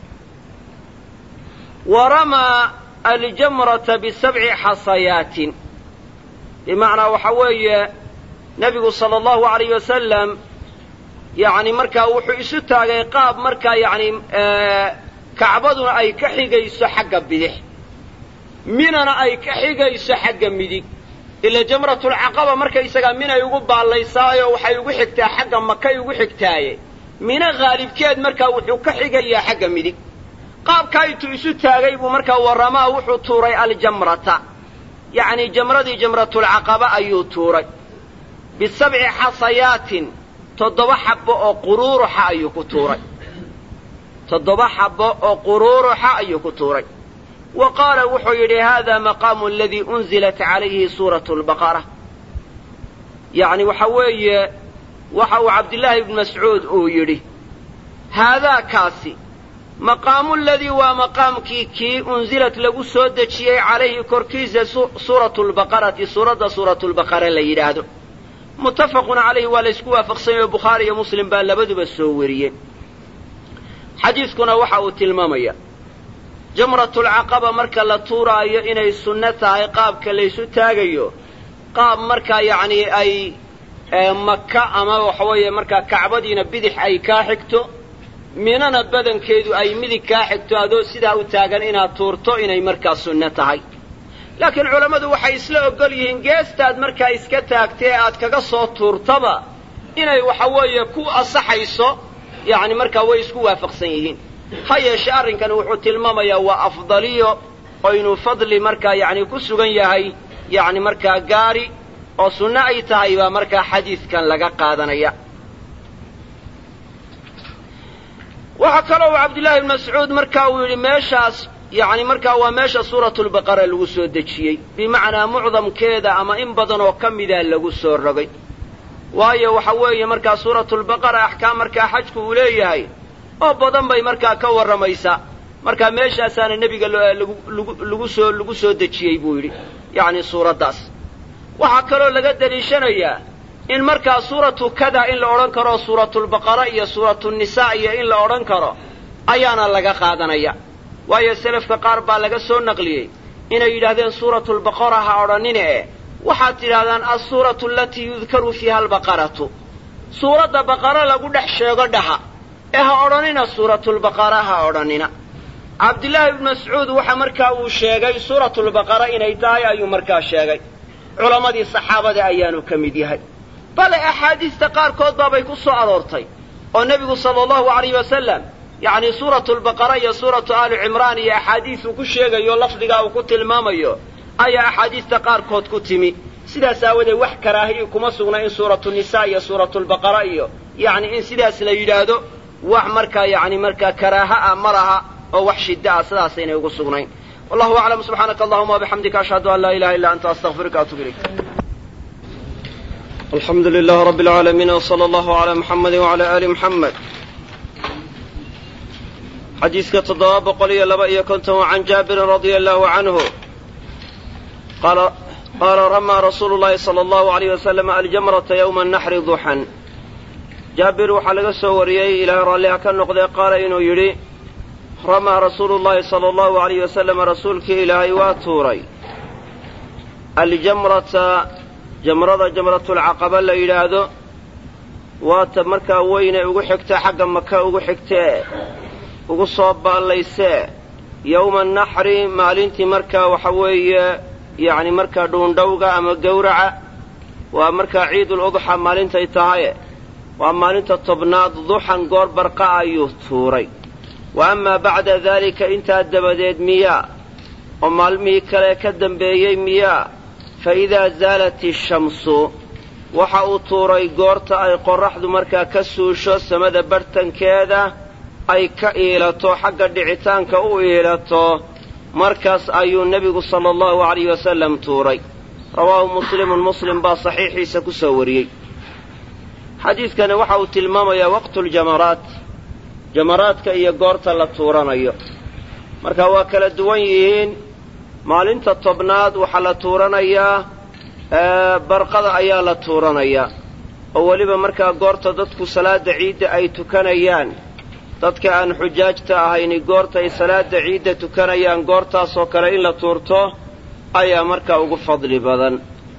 wa ramaa aljamrata bisabci xasayaatin bimacnaa waxa weeye nebigu sala allahu alayh wasalam yacni markaa wuxuu isu taagay qaab markaa yacni kacbaduna ay ka xigayso xagga bidix minana ay ka xigayso xagga midig ila jamratulcaqaba markaysagaa minay ugu baallaysaayo waxay ugu xigtaa xagga makay ugu xigtaaye mina haalibkeed markaa wuxuu ka xigayaa xagga midig qaabkaa intuu isu taagay buu markaa warramaa wuxuu tuuray aljamrata yacni jamradii jamratulcaqaba ayuu tuuray bisabci xasayaatin toddoba xabbo oo quruuruxa ayuu ku tuuray toddoba xabbo oo quruuruxa ayuu ku tuuray wa qaala wuxuu yidhi hada maqaamu aladii unzilat calayhi suuratu lbaqara yacni waxa weeye waxa uu cabdillaahi ibnu mascuud uu yidhi haadaa kaasi maqaamu ladii waa maqaamkii kii unzilat lagu soo dejiyey calayhi korkiisa suuratu lbaqarati suuradda suuratulbaqara la yidhaahdo muttafaqun calayhi waa la ysku waafaqsanyay oo bukhaari iyo muslim baa labaduba soo wariyey xadiidkuna waxa uu tilmaamaya jamratulcaqaba marka la tuuraayo inay sunno tahay qaabka laysu taagayo qaab markaa yacni ay maka ama waxa weeye markaa kacbadiina bidix ay kaa xigto minana badankeedu ay midig kaa xigto adoo sidaa u taagan inaad tuurto inay markaa sunno tahay laakiin culammadu waxay isla ogol yihiin geestaad markaa iska taagtee aad kaga soo tuurtaba inay waxa weeye ku asaxayso yacni markaa way isku waafaqsan yihiin ha yeeshe arrinkani wuxuu tilmaamayaa waa afdaliyo oo inuu fadli markaa yacni ku sugan yahay yacni markaa gaari oo sunno ay tahay baa markaa xadiidkan laga qaadanaya waxaa kaloo uu cabdullaahi ibn mascuud marka uu yidhi meeshaas yacni markaa waa meesha suuratulbaqara lagu soo dejiyey bimacnaa mucdamkeeda ama in badan oo ka mida lagu soo rogay waayo waxa weeye markaa suuratulbaqara axkaam markaa xajku uu leeyahay oo badan bay markaa ka warramaysaa markaa meeshaasaana nebiga lagu soo lagu soo dejiyey buu yidhi yacni suuraddaas waxaa kaloo laga deliishanayaa in markaa suuratu kada in la odhan karo suuratulbaqara iyo suuratunisaa iyo in la odhan karo ayaana laga qaadanaya waayo selafka qaar baa laga soo naqliyey inay yidhaahdeen suuratulbaqara ha odhanine eh waxaad tidhahdaan alsuuratu alatii yudkaru fiiha albaqaratu suuradda baqara lagu dhex sheego dhaha ee ha odhanina suuratulbaqara ha odhanina cabdillaahi ibnu mascuud waxa markaa uu sheegay suuratulbaqara inay tahay ayuu markaa sheegay culammadii saxaabada ayaanu ka mid yahay bale axaadiista qaarkood baabay ku soo aroortay oo nebigu sala allahu alayh wasalam yacni suuratulbaqara iyo suuratu aali cimraan iyo axaadiisuu ku sheegayo lafdigaa uu ku tilmaamayo ayaa axaadiista qaarkood ku timi sidaas aawadeed wax karaahiyi kuma sugna in suuratu nisaa iyo suuratulbaqara iyo yacni in sidaas la yidhaahdo wax markaa yacni markaa karaaha ah ma laha oo wax shidda ah sidaasaynay ugu sugnayn wallahu aclam subxaanaka allahuma wabixamdika ashhadu an laa ilaha illa anta astaqfiruka atub ilayk alxamdu lilah rabi alcaalamiin wsala allahu calaa muxamedi wacala aali muxamed xadiiska toddoba boqol iyo laba iyo konton wa can jaabirin radia allahu canhu qaala ramaa rasuulu llahi sala allahu alayh wasalam aljamrata yowma naxri duxan jaabir waxaa laga soo wariyey ilaahay raalliha ka noqdee qaala inuu yidhi ramaa rasuulu llahi sala allahu alayh wasalam rasuulkii ilaahay waa tuuray aljamrata jamrada jamratulcaqaba la yidhaahdo waata markaa weyne ugu xigta xagga maka ugu xigtee ugu soo baallaysee yowma naxri maalintii markaa waxa weeye yacni markaa dhuundhowga ama gowraca waa markaa ciidul udxa maalintay tahaye waa maalinta tobnaad duxan goor barqa ayuu tuuray wa amaa bacda daalika intaa dabadeed miyaa oo maalmihii kale ka dambeeyey miyaa fa idaa zaalat ishamsu waxa uu tuuray goorta ay qorraxdu markaa ka suusho samada bartankeeda ay ka iilato xagga dhicitaanka u iilato markaas ayuu nebigu sala allahu alayh wasalam tuuray rawaahu muslimun muslim baa saxiixiisa ku soo wariyey xadiidkani waxa uu tilmaamayaa waqtuuljamaraat jamaraadka iyo goorta la tuuranayo marka waa kala duwan yihiin maalinta tobnaad waxaa la tuuranayaa barqada ayaa la tuuranayaa oo weliba markaa goorta dadku salaadda ciidda ay tukanayaan dadka aan xujaajta ahayni goorta ay salaadda ciidda tukanayaan goortaasoo kale in la tuurto ayaa markaa ugu fadli badan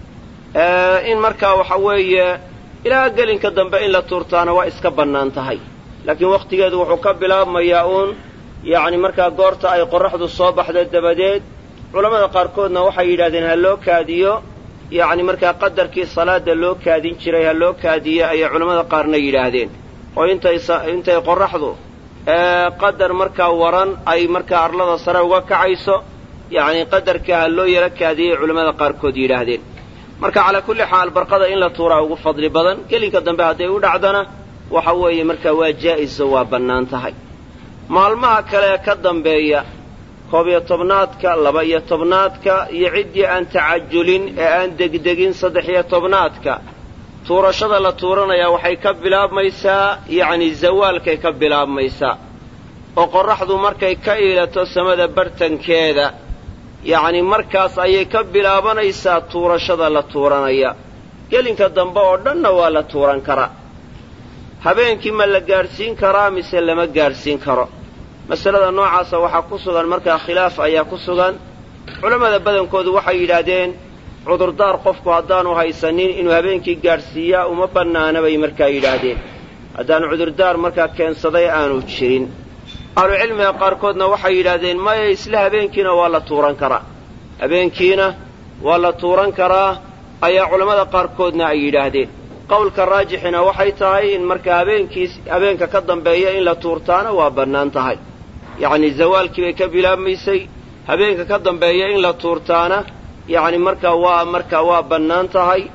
in markaa waxa weeye ilaa gelinka dambe in la tuurtaana waa iska bannaan tahay laakiin wakhtigeedu wuxuu ka bilaabmayaa uun yacni markaa goorta ay qorraxdu soo baxda dabadeed culammada qaarkoodna waxay yidhahdeen ha loo kaadiyo yacni markaa qadarkii salaadda loo kaadin jiray ha loo kaadiyo ayay culammada qaarna yidhaahdeen oo intay intay qorraxdu qadar markaa waran ay markaa arlada sare uga kacayso yacni qadarka ha loo yaro kaadiyay culammada qaarkood yidhaahdeen marka calaa kulli xaal barqada in la tuuraa ugu fadli badan gelinka dambe hadday u dhacdana waxa weeye markaa waa jaa'iso waa bannaan tahay maalmaha kale ee ka dambeeya koob iyo tobnaadka laba iyo tobnaadka iyo ciddii aan tacajulin ee aan degdegin saddex iyo tobnaadka tuurashada la tuuranayaa waxay ka bilaabmaysaa yacni zawaalkay ka bilaabmaysaa oo qorraxdu markay ka iilato samada bartankeeda yacni markaas ayay ka bilaabanaysaa tuurashada la tuuranaya gelinka dambe oo dhanna waa la tuuran karaa habeenkii ma la gaadhsiin karaa mise lama gaadhsiin karo masalada noocaasa waxaa ku sugan markaa khilaaf ayaa ku sugan culammada badankoodu waxay yidhaahdeen cudurdaar qofku haddaanu haysanin inuu habeenkii gaadhsiiyaa uma bannaana bay markaa yidhaahdeen haddaanu cudurdaar markaa keensaday aanu jirin ahlucilmiga qaarkoodna waxay yidhaahdeen maya isla habeenkiina waa la tuuran karaa habeenkiina waa la tuuran karaa ayaa culammada qaarkoodna ay yidhaahdeen qowlka raajixina waxay tahay in markaa habeenkiis habeenka ka dambeeya in la tuurtaana waa bannaan tahay yacni zawaalkii bay ka bilaabmaysay habeenka ka dambeeya in la tuurtaana yacni markaa waa markaa waa bannaan tahay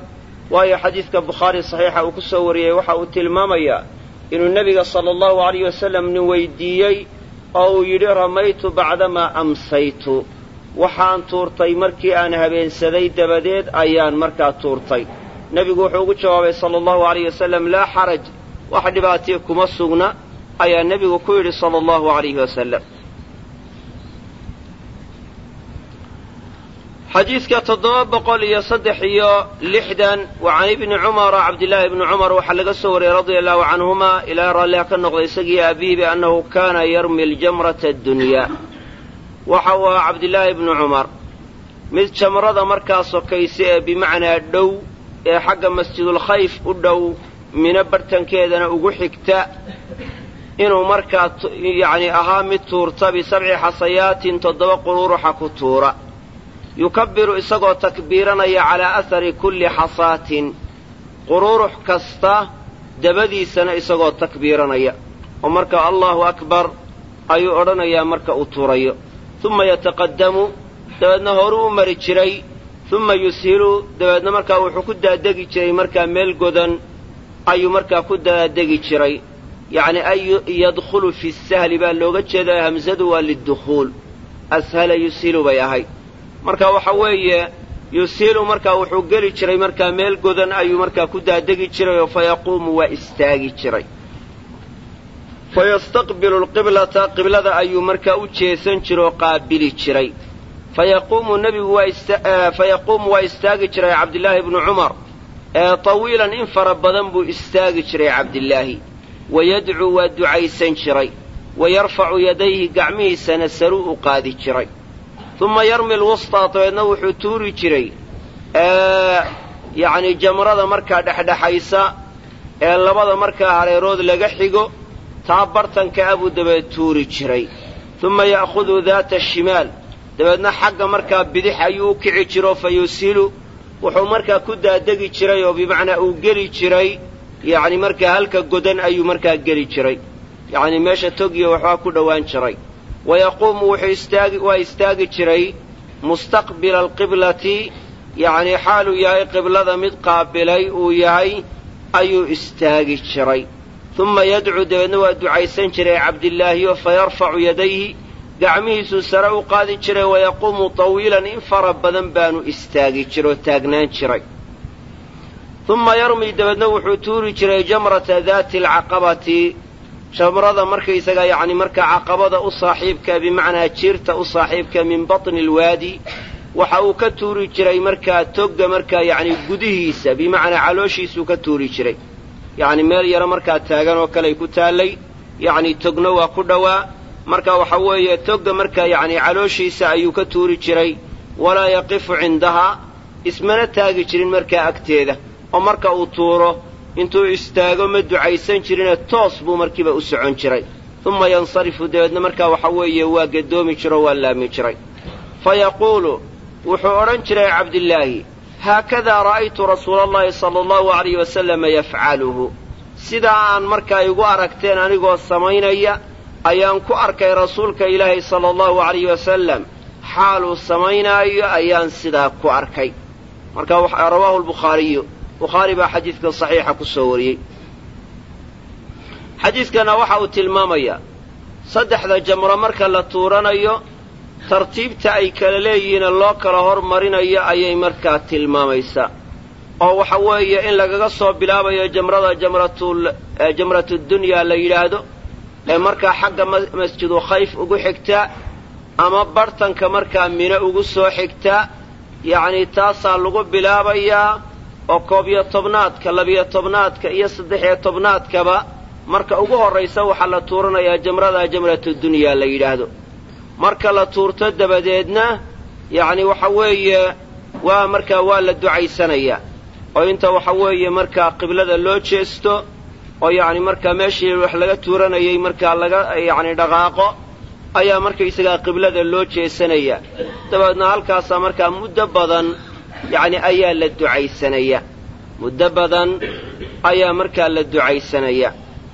waayo xadiidka bukhaari saxiixa uu ku soo wariyey waxa uu tilmaamayaa inuu nebiga sala allahu alayh wasalam nin weydiiyey oo uu yidhi ramaytu bacdamaa amsaytu waxaan tuurtay markii aan habeensaday dabadeed ayaan markaa tuurtay nebigu wuxuu ugu jawaabay sala allahu alayh wasalam laa xaraj wax dhibaatiya kuma sugna ayaa nebigu ku yidhi sala allahu alayhi wasalam xadiidka toddoba boqol iyo saddex iyo lixdan wa can ibni cumara cabdillaahi ibni cumar waxaa laga soo wariyey radia allahu canhuma ilaa raalliha ka noqday isagii aabihi biannahu kaana yarmi ljamrata addunyaa waxa uu ahaa cabdillaahi ibni cumar mid jamrada markaa sokaysa ee bimacnaa dhow ee xagga masjidulkhayf u dhow mino bartankeedana ugu xigta inuu markaa yacni ahaa mid tuurta bisabci xasayaatin toddoba quruuruxa ku tuura yukabiru isagoo takbiiranaya calaa ahari kulli xasaatin quruurux kasta dabadiisana isagoo takbiiranaya oo marka allahu akbar ayuu odhanayaa marka uu tuurayo uma yataqaddamu dabeedna horuu u mari jiray uma yushilu dabeedna markaa wuxuu ku daadegi jiray markaa meel godan ayuu markaa ku daadegi jiray yacni ay yadkhulu fi sahli baa looga jeedaa hamsadu waa lidukhuul ashala yushilu bay ahayd marka waxa weeye yusiilu markaa wuxuu geli jiray markaa meel godan ayuu markaa ku daadegi jiray oo fa yaquumu waa istaagi jiray fa yastaqbilu alqiblata qiblada ayuu markaa u jeesan jira oo qaabili jiray fa yaquumu nebigu fa yaquumu waa istaagi jiray cabdillaahi ibnu cumar ee tawiilan in fara badan buu istaagi jiray cabdillaahi wayadcuu waa ducaysan jiray wa yarfacu yadayhi gacmihiisana saruu u qaadi jiray uma yarmi lwustaa dabeedna wuxuu tuuri jiray yacni jamrada markaa dhexdhexaysa ee labada markaa hareerood laga xigo taa bartanka ah buu dabeed tuuri jiray uma ya'khudu daata shimaal dabeedna xagga markaa bidix ayuu u kici jiro fa yusilu wuxuu markaa ku daadegi jiray oo bimacnaa uu geli jiray yacni markaa halka godan ayuu markaa geli jiray yacni meesha togiyo waxbaa ku dhowaan jiray wayaquumu wuxuu istaagi waa istaagi jiray mustaqbila alqiblati yacnii xaaluu yahay qiblada mid qaabilay uu yahay ayuu istaagi jiray uma yadcuu dabeedna waa ducaysan jiray cabdillaahiyo fa yarfacu yadayhi gacmihiisuu sare u qaadi jiray wayaquumu tawiilan in fara badan baanu istaagi jira oo taagnaan jiray uma yarmi dabeedna wuxuu tuuri jiray jamrata daati alcaqabati jamrada markaysaga yacni markaa caqabada u saaxiibka bimacnaa jiirta u saaxiibka min batni alwaadi waxa uu ka tuuri jiray markaa togga markaa yacni gudihiisa bimacnaa calooshiisuu ka tuuri jiray yacni meel yaro markaa taagan oo kaley ku taallay yacni togna waa ku dhowaa marka waxa weeye togga markaa yacni calooshiisa ayuu ka tuuri jiray walaa yaqifu cindahaa ismana taagi jirin markaa agteeda oo marka uu tuuro intuu istaago ma ducaysan jirine toos buu markiiba u socon jiray uma yansarifu dabeedna markaa waxa weeye waa gadoomi jiro waa laami jiray fa yaquulu wuxuu odhan jiray cabdillaahi haakadaa ra'aytu rasuula allahi sala allahu alayh wasalama yafcaluhu sidaa aan markaa igu aragteen anigoo samaynaya ayaan ku arkay rasuulka ilaahay sala allahu alayh wasalam xaaluu samaynaayo ayaan sidaa ku arkay marka rawaahu lbukhaariyu bukhaari baa xadiidkan saxiixa ku soo wariyey xadiidkana waxa uu tilmaamayaa saddexda jamro marka la tuuranayo tartiibta ay kala leeyihiine loo kala hormarinayo ayay markaa tilmaamaysaa oo waxa weeye in lagaga soo bilaabayo jamrada jamratul jamratudunyaa la yidhaahdo ee markaa xagga masjidu khayf ugu xigta ama bartanka markaa mino ugu soo xigta yacnii taasaa lagu bilaabayaa oo koob iyo tobnaadka labiyo tobnaadka iyo saddex-iyo tobnaadkaba marka ugu horraysa waxaa la tuuranayaa jamrada jamratudunyaa la yidhaahdo marka la tuurto dabadeedna yacni waxa weeye waa markaa waa la ducaysanayaa oo inta waxa weeye markaa qiblada loo jeesto oo yacni markaa meeshii wax laga tuuranayay markaa laga yacni dhaqaaqo ayaa markaysagaa qiblada loo jeesanaya dabeedna halkaasaa markaa muddo badan yacni ayaa la ducaysanaya muddo badan ayaa markaa la ducaysanaya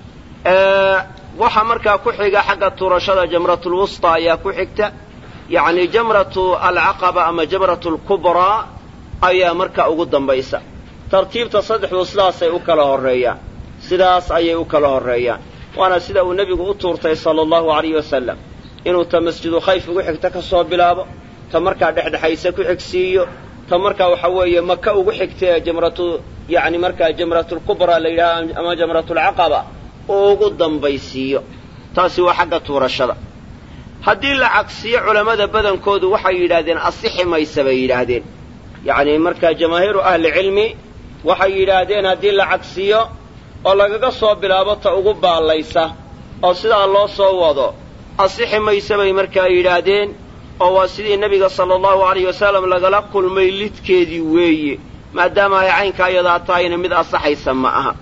waxaa markaa ku xiga xagga tuurashada jamratulwusta ayaa ku xigta yacni jamratu alcaqaba ama jamratu alkubraa ayaa markaa ugu dambaysa tartiibta saddexdu sidaasay u kala horreeyaan sidaas ayay u kala horreeyaan waana sida uu nebigu u tuurtay sala allahu alayhi wasalam inuu ta masjidu khayf ugu xigta ka soo bilaabo ta markaa dhexdhexayse ku xigsiiyo ta markaa waxa weeye maka ugu xigta ee jamratu yacni markaa jamratulkubraa la yidhaha ama jamratulcaqaba uu ugu dambaysiiyo taasi waa xagga tuurashada haddii la cagsiyo culammada badankoodu waxay yidhaahdeen asixi maysa bay yidhaahdeen yacni markaa jamaahiiru ahlicilmi waxay yidhaahdeen haddii la cagsiyo oo lagaga soo bilaabo ta ugu baallaysa oo sidaa loo soo wado asixi mayse bay markaa yidhaahdeen oo waa sidii nebiga sala allahu alayh wasalam lagala kulmay lidkeedii weeye maadaama ay caynkaa iyadaa tahayna mid asaxaysa ma aha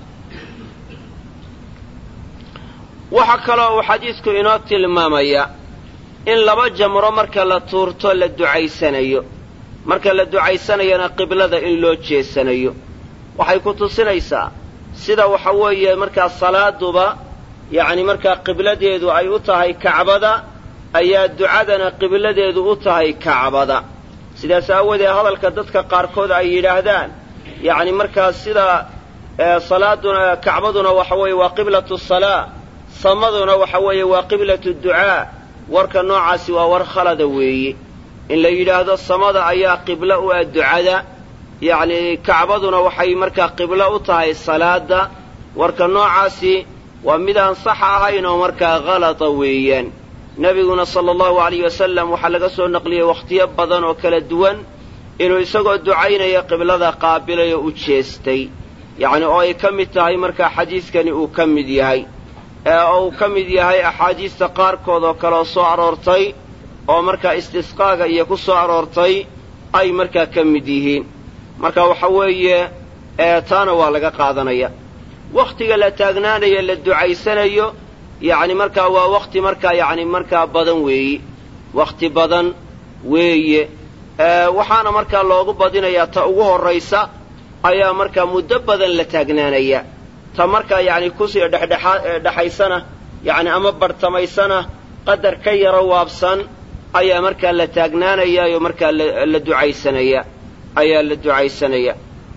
waxaa kaloo uu xadiidku inoo tilmaamaya in laba jamro marka la tuurto la ducaysanayo marka la ducaysanayana qiblada in loo jeesanayo waxay ku tusinaysaa sida waxa weeye markaa salaaduba yacni markaa qibladeedu ay u tahay kacbada ayaa ducadana qibladeedu u tahay kacbada sidaas aawadeed hadalka dadka qaarkood ay yidhaahdaan yacni markaa sida salaaduna kacbaduna waxa weeye waa qiblatu salaa samaduna waxa weeye waa qiblatu ducaa warka noocaasi waa war khalada weeye in la yidhaahdo samada ayaa qiblo u ah ducada yacni kacbaduna waxay markaa qiblo u tahay salaada warka noocaasi waa midaan sax ahayn oo markaa halata weeyaan nebiguna sala allahu alayh wasalam waxaa laga soo naqliyey wakhtiyo badan oo kala duwan inuu isagoo ducaynaya qiblada qaabilay oo u jeestay yacni oo ay ka mid tahay markaa xadiidkani uu ka mid yahay oo uu ka mid yahay axaadiista qaarkood oo kaleoo soo aroortay oo markaa istisqaaga iyo ku soo aroortay ay markaa ka mid yihiin marka waxa weeye taana waa laga qaadanaya wakhtiga la taagnaanayo la ducaysanayo yacni markaa waa wakhti markaa yacni markaa badan weeye wakhti badan weeye waxaana markaa loogu badinayaa ta ugu horraysa ayaa markaa muddo badan la taagnaanaya ta markaa yacni kusii dhexdhexaysana yacni ama barhtamaysana qadar ka yaro waabsan ayaa markaa la taagnaanaya oo markaa la ducaysanaya ayaa la ducaysanaya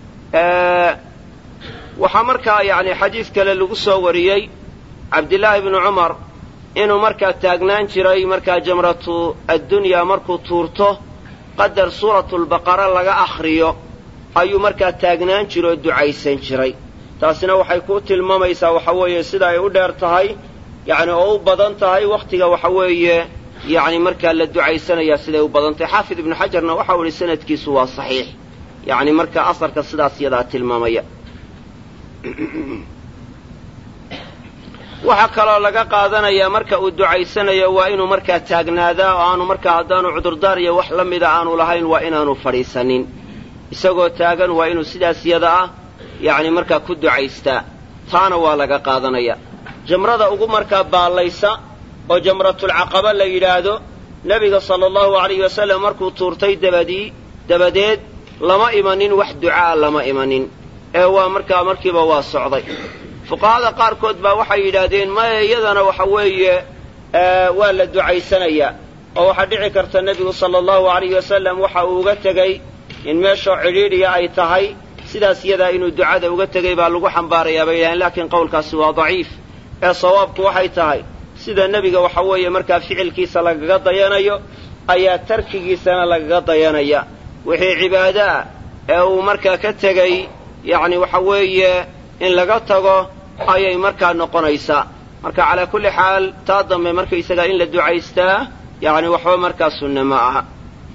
waxaa markaa yacni xadiid kale lagu soo wariyey cabdillaahi bnu cumar inuu markaa taagnaan jiray markaa jamratu addunyaa markuu tuurto qadar suuratulbaqara laga akhriyo ayuu markaa taagnaan jira oo ducaysan jiray taasina waxay ku tilmaamaysaa waxa weeye sida ay u dheer tahay yacni oo u badan tahay wakhtiga waxa weeye yacni markaa la ducaysanayaa siday u badan tahay xaafid ibnu xajarna waxau idhi sanadkiisu waa saxiix yacni markaa asarka sidaas yadaa tilmaamaya waxaa kaloo laga qaadanayaa marka uu ducaysanayo waa inuu markaa taagnaadaa oo aanu markaa haddaanu cudurdaar iyo wax la mida aanu lahayn waa inaanu fadhiisanin isagoo taagan waa inuu sidaas yada ah yacni markaa ku ducaystaa taana waa laga qaadanaya jamrada ugu markaa baallaysa oo jamratulcaqaba la yidhaahdo nebiga sala allahu alayhi wasallam markuu tuurtay dabadii dabadeed lama imanin wax ducaa lama imanin ee waa markaa markiiba waa socday fuqahada qaarkood baa waxay yidhaahdeen maya iyadana waxa weeye waa la ducaysanayaa oo waxaa dhici karta nebigu sala allahu alayhi wasalam waxa uu uga tegey in meeshoo cidhiidhiya ay tahay sidaas iyadaa inuu ducada uga tegey baa lagu xambaarayaa bay yidhahdeen laakiin qowlkaasi waa daciif ee sawaabku waxay tahay sida nebiga waxa weeye markaa ficilkiisa lagaga dayanayo ayaa tarkigiisana lagaga dayanaya wixii cibaado ah ee uu markaa ka tegey yacni waxa weeye in laga tago ayay markaa noqonaysaa marka calaa kulli xaal taa dambe markaysagaa in la ducaystaa yacni waxba markaa sunne ma aha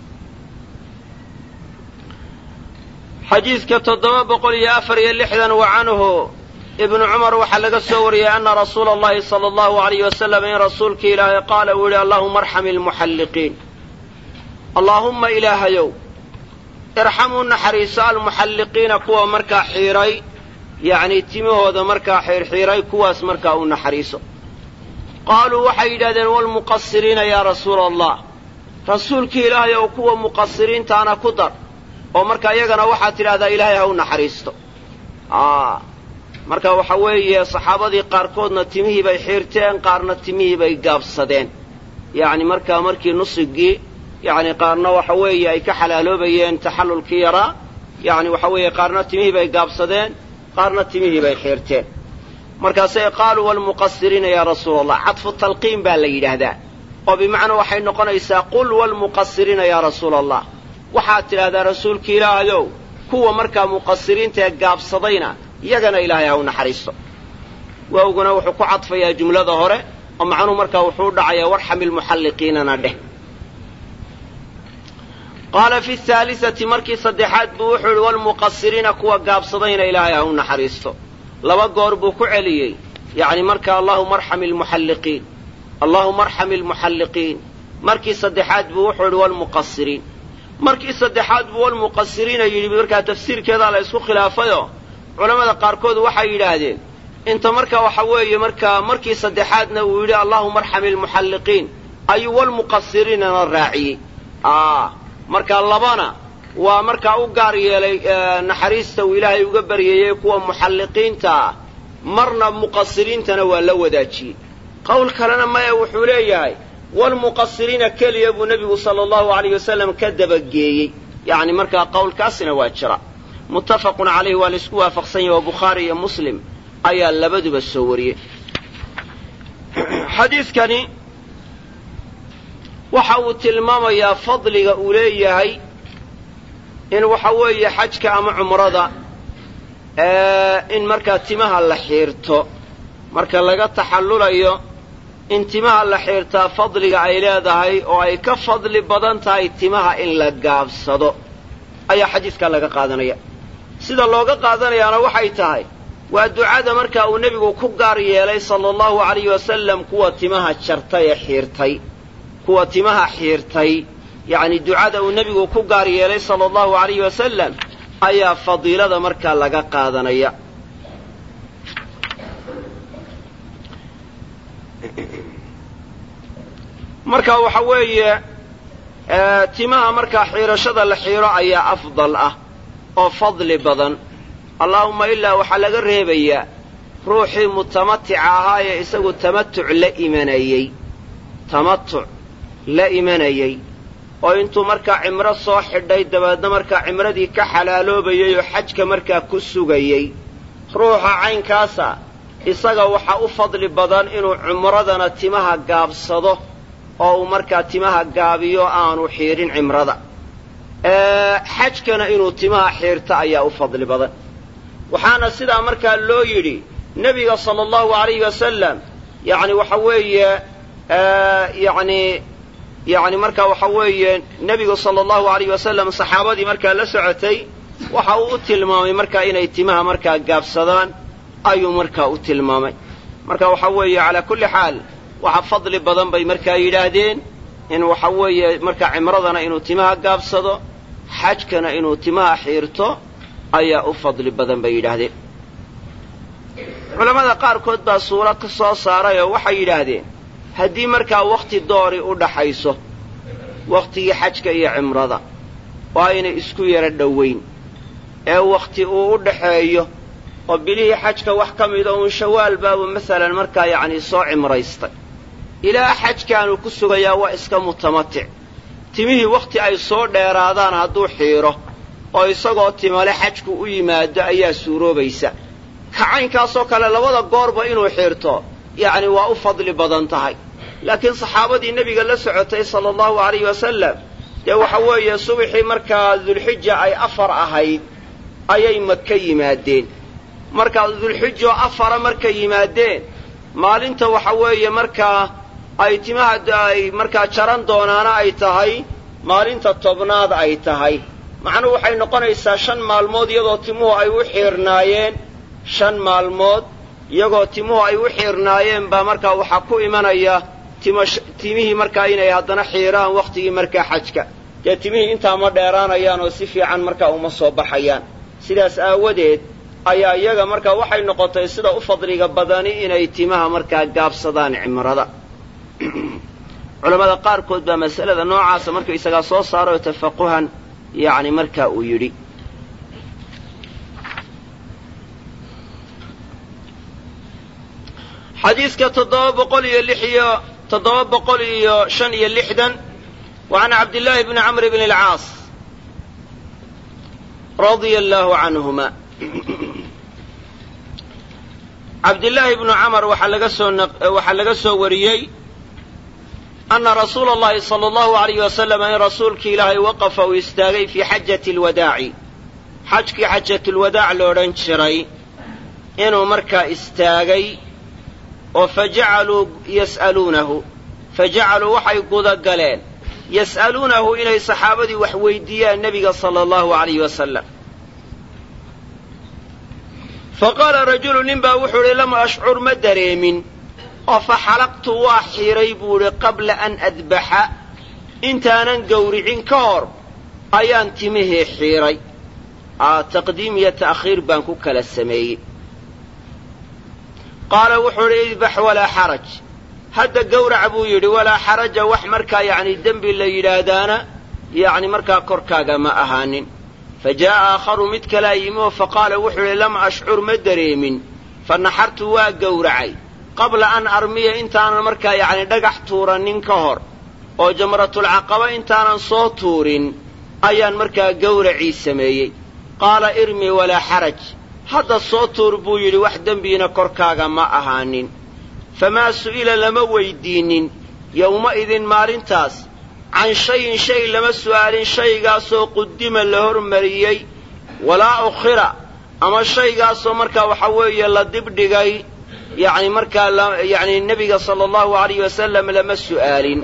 xadiidka toddoba boqol iyo afar iyo lixdan wa canhu ibnu cumar waxaa laga soo wariyey ana rasuula allahi sala allahu alayh wasalam in rasuulkii ilaahay qaala uu yidhi allahuma arxam ilmuxalliqiin allaahumma ilaahayow irxamuu naxariiso almuxalliqiina kuwa markaa xiidhay yacnii timahooda markaa xiirxiiray kuwaas markaa u naxariiso qaaluu waxay yidhahdeen walmuqasiriina yaa rasuula allah rasuulkii ilaahay ow kuwa muqasiriintaana ku dar oo marka iyagana waxaad tidhahdaa ilaahay ha u naxariisto marka waxa weeye saxaabadii qaarkoodna timihii bay xiirteen qaarna timihii bay gaabsadeen yacni markaa markii nusigii yacni qaarna waxa weeye ay ka xalaaloobayeen taxallulkii yaraa yacni waxa weeye qaarna timihii bay gaabsadeen qaarna timihii bay xiirteen markaasay qaaluu walmuqasiriina yaa rasuula allah cadfu talqiin baa la yidhaahdaa oo bimacnaa waxay noqonaysaa qul walmuqasiriina yaa rasuula allah waxaad tidhahdaa rasuulki ilaahayow kuwa markaa muqasiriinta ee gaabsadayna iyagana ilaahay ha u naxariisto waawguna wuxuu ku cadfayaa jumlada hore oo macnuhu markaa wuxuu u dhacayaa warxami lmuxalliqiinana dheh qaala fi haalisati markii saddexaad buu wuxuu yihi walmuqasiriina kuwa gaabsadayna ilaahay ha u naxariisto laba goor buu ku celiyey yacni marka allahuma arxami almuxalliqiin allahuma arxami almuxalliqiin markii saddexaad buu wuxuu yidhi walmuqasiriin markii saddexaad buu walmuqasiriina yidhi markaa tafsiirkeedaa la isku khilaafayoo culammada qaarkood waxay yidhaahdeen inta marka waxa weeye markaa markii saddexaadna uu yidhi allahuma arxami almuxalliqiin ayuu walmuqasiriinana raaciyey marka labana waa markaa u gaar yeelay naxariista uu ilaahay uga baryayey kuwa muxalliqiinta ah marna muqasiriintana waa la wadaajiyey qowl kalena maya wuxuu leeyahay walmuqasiriina keliya buu nebigu sala allahu alayh wasalam ka dabageeyey yacni markaa qowlkaasina waa jira muttafaqun calayhi waa laisku waafaqsan yahy oo bukhaari iyo muslim ayaa labaduba soo wariyey xadiidkani waxa uu tilmaamayaa fadliga uu leeyahay in waxa weeye xajka ama cumrada in markaa timaha la xiirto marka laga taxallulayo in timaha la xiirtaa fadliga ay leedahay oo ay ka fadli badan tahay timaha in la gaabsado ayaa xadiidkaa laga qaadanaya sida looga qaadanayaana waxay tahay waa ducada markaa uu nebigu ku gaar yeelay sala allahu alayhi wasalam kuwa timaha jartay ee xiirtay kuwa timaha xiirtay yacni ducada uu nebigu ku gaar yeelay sala allahu alayhi wasalam ayaa fadiilada markaa laga qaadanaya marka waxa weeye timaha markaa xiirashada la xiiro ayaa afdal ah oo fadli badan allaahumma ilaa waxaa laga reebayaa ruuxii mutamatica ahaa ee isagu tamatuc la imanayey tamatuc la imanayey oo intuu markaa cimro soo xidhay dabeedna markaa cimradii ka xalaaloobayey oo xajka markaa ku sugayey ruuxa caynkaasa isaga waxaa u fadli badan inuu cumradana timaha gaabsado oo uu markaa timaha gaabiyo aanu xiidhin cimrada xajkana inuu timaha xiirto ayaa u fadli badan waxaana sidaa markaa loo yidhi nebiga sala allahu alayhi wasalam yacni waxa weeye yacni yacni markaa waxa weeye nebigu sala allahu alayh wasalam saxaabadii markaa la socotay waxa uu u tilmaamay markaa inay timaha markaa gaabsadaan ayuu markaa u tilmaamay marka waxa weeye calaa kulli xaal waxa fadli badan bay markaa yidhaahdeen in waxa weeye markaa cimradana inuu timaha gaabsado xajkana inuu timaha xiirto ayaa u fadli badan bay yidhaahdeen culammada qaarkood baa suuro ka soo saaray oo waxay yidhaahdeen haddii markaa wakhti doori u dhaxayso wakhtigii xajka iyo cimrada oo aynay isku yaro dhowayn ee wakhti uu u dhaxeeyo oo bilihii xajka wax ka mida uun shawaal baabu masalan markaa yacnii soo cimraystay ilaa xajkaanuu ku sugayaa waa iska mutamatic timihii wakhti ay soo dheeraadaan hadduu xiiro oo isagoo timale xajku u yimaado ayaa suuroobaysa kacaynkaasoo kale labada goorba inuu xiirto yacni waa u fadli badan tahay laakiin saxaabadii nebiga la socotay sala allahu alayhi wasalam dee waxa weeye subaxii markaa dulxija ay afar ahayd ayay maka yimaadeen markaa dulxijoo afara markay yimaadeen maalinta waxa weeye markaa ay timaha ay markaa jaran doonaana ay tahay maalinta tobnaad ay tahay macnuhu waxay noqonaysaa shan maalmood iyadoo timuhu ay u xiirnaayeen shan maalmood iyagoo timuhu ay u xiirnaayeen baa markaa waxaa ku imanaya timihii markaa inay haddana xiiraan wakhtigii markaa xajka dee timihii intaa ma dheeraanayaan oo si fiican markaa uma soo baxayaan sidaas aawadeed ayaa iyaga markaa waxay noqotay sida u fadliga badani inay timaha markaa gaabsadaan cimrada culammada qaarkood baa masalada noocaasa markaysagaa soo saaroo tafaquhan yacni markaa uu yidhi xadiidka toddoba boqol iyo lix iyo toddoba boqol iyo shan iyo lixdan wa can cabdillaahi bni camr bni alcaas radia allaahu canhuma cabdillaahi bnu camar waxaa laga soo waxaa laga soo wariyey ana rasuula allahi sala allahu alayh wasalam in rasuulkii ilaahay waqafa uu istaagay fii xajati alwadaaci xajkii xajatulwadaac lo odhan jiray inuu markaa istaagay oo fajacaluu yas'aluunahu fajacaluu waxay gudagaleen yas'aluunahu inay saxaabadii wax weydiiyaan nebiga sala allahu alayh wasalam faqaala rajulu nin baa wuxuu idhi lam ashcur ma dareemin oo fa xalaqtu waa xiiray buu idhi qabla an adbaxa intaanan gowricin ka hor ayaan timihii xiiray taqdiim iyo ta'khiir baan ku kala sameeyey qaala wuxuu idhi idbax walaa xaraj hadda gowrac buu yidhi walaa xaraja wax markaa yacni dembi la yidhaahdaana yacni markaa korkaaga ma ahaanin fa jaa'a aakharu mid kalaa yimi oo faqaala wuxuu idhi lam ashcur ma dareemin fa naxartu waa gowracay qabla an armiya intaanan markaa yacni dhagax tuuranin ka hor oo jamratulcaqaba intaanan soo tuurin ayaan markaa gowracii sameeyey qaala irmi walaa xaraj hadda soo tuur buu yidhi wax dembiina korkaaga ma ahaanin famaa su'ila lama weydiinnin yowma-idin maalintaas can shayin shay lama su'aalin shaygaasoo qudima la hormariyey walaa ukhira ama shaygaasoo markaa waxa weeye la dibdhigay yacni markaa yacni nebiga sala allahu alayh wasalam lama su'aalin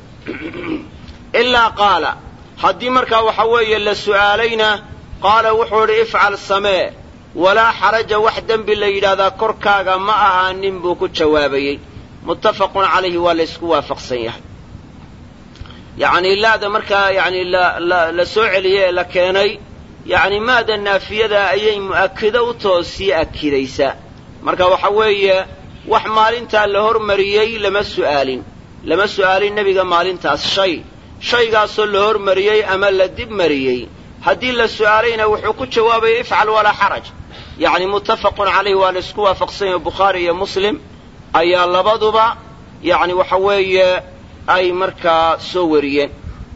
ilaa qaala haddii markaa waxa weeye la su'aalayna qaala wuxuu idhi ifcal samee walaa xaraja wax dembi la yidhaahdaa korkaaga ma ahaanin buu ku jawaabayey muttafaqun calayhi waa la ysku waafaqsan yahay yacni laada markaa yacni la soo celiyey ee la keenay yacni maada naafiyada ayay mu'akido u too sii akidaysaa marka waxa weeye wax maalintaa la hormariyey lama su'aalin lama su'aalin nebiga maalintaas shay shaygaasoo la hormariyey ama la dib mariyey haddii la su'aalayna wuxuu ku jawaabaya ifcal walaa xaraj yacni muttafaqun calayhi waa la isku waafaqsan yahay bukhaari iyo muslim ayaa labaduba yacni waxa weeye ay markaa soo wariyeen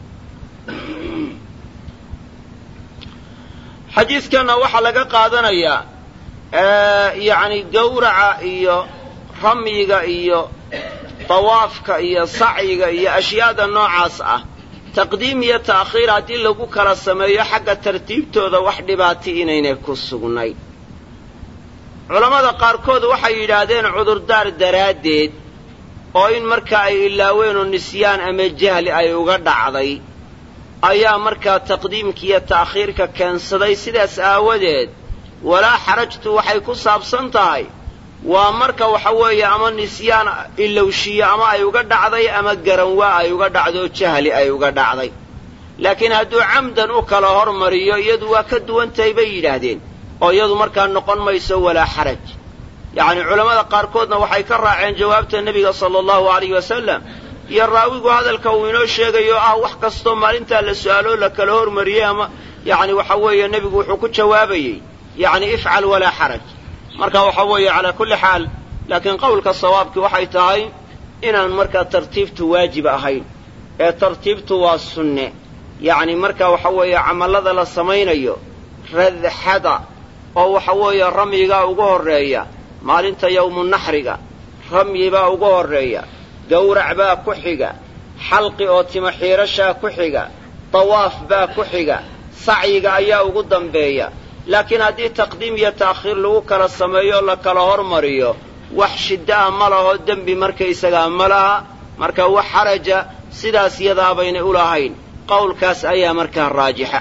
xadiidkanna waxaa laga qaadanayaa yacni gowraca iyo ramyiga iyo dawaafka iyo sacyiga iyo ashyaada noocaas ah taqdiim iyo ta'khiir haddii lagu kala sameeyo xagga tartiibtooda wax dhibaati inaynay ku sugnayn culammada qaarkood waxay yidhaahdeen cudurdaar daraaddeed oo in marka ay ilaaween oo nisyaan ama jahli ay uga dhacday ayaa markaa taqdiimka iyo ta'khiirka keensaday sidaas aawadeed walaa xarajtu waxay ku saabsan tahay waa marka waxa weeye ama nisyaan ilowshiyo ama ay uga dhacday ama garanwaa ay uga dhacdo oo jahli ay uga dhacday laakiin hadduu camdan u kala hormariyo iyadu waa ka duwan tahay bay yidhaahdeen oo iyadu markaa noqon mayso walaa xaraj yacni culammada qaarkoodna waxay ka raaceen jawaabta nebiga sala allahu alayh wasalam iyo raawigu hadalka uu inoo sheegayo ah wax kastoo maalintaa la su'aaloo la kala hormariyey ama yacni waxa weeye nebigu wuxuu ku jawaabayey yacni ifcal walaa xaraj marka waxa weeye calaa kulli xaal laakiin qowlka sawaabkii waxay tahay inaan markaa tartiibtu waajib ahayn ee tartiibtu waa sunne yacni marka waxa weeye camallada la samaynayo radxada oo waxa weeye ramyigaa ugu horreeya maalinta yowmunaxriga ramyi baa ugu horreeya gawrac baa ku xiga xalqi oo timo xiirashaa ku xiga dawaaf baa ku xiga sacyiga ayaa ugu dambeeya laakiin haddii taqdiim iyo ta'khiir lagu kala sameeyo la kala hormariyo wax shidda'a ma laho dembi markaysagaa ma laha marka wax xaraja sidaas yadaa baynay u lahayn qowlkaas ayaa markaa raajixa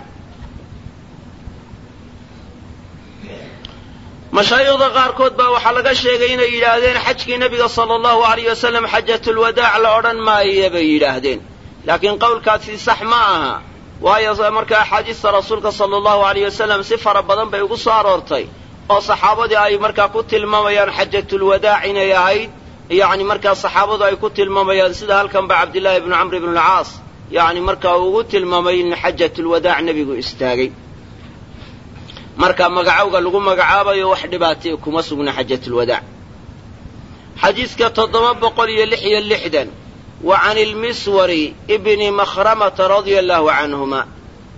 mashaayikhda qaarkood baa waxaa laga sheegay inay yidhaahdeen xajkii nebiga sala allahu alayh wasalam xajatulwadaac la odhan maaya bay yidhaahdeen laakiin qowlkaasi sax ma aha waayo marka axaadiista rasuulka sala allahu alayh wasalam si fara badan bay ugu soo aroortay oo saxaabadii ay markaa ku tilmaamayaan xajatulwadaac inay ahayd yacni markaa saxaabadu ay ku tilmaamayaan sida halkan ba cabdillaahi ibnu camr ibnu alcaas yacni markaa uu ugu tilmaamay in xajatulwadaac nebigu istaagay marka magacowga lagu magacaabayo wax dhibaatay kuma sugna xajatulwadaac xadiidka toddoba boqol iyo lix iyo lixdan wa can ilmiswari ibni makhramata radia allahu canhuma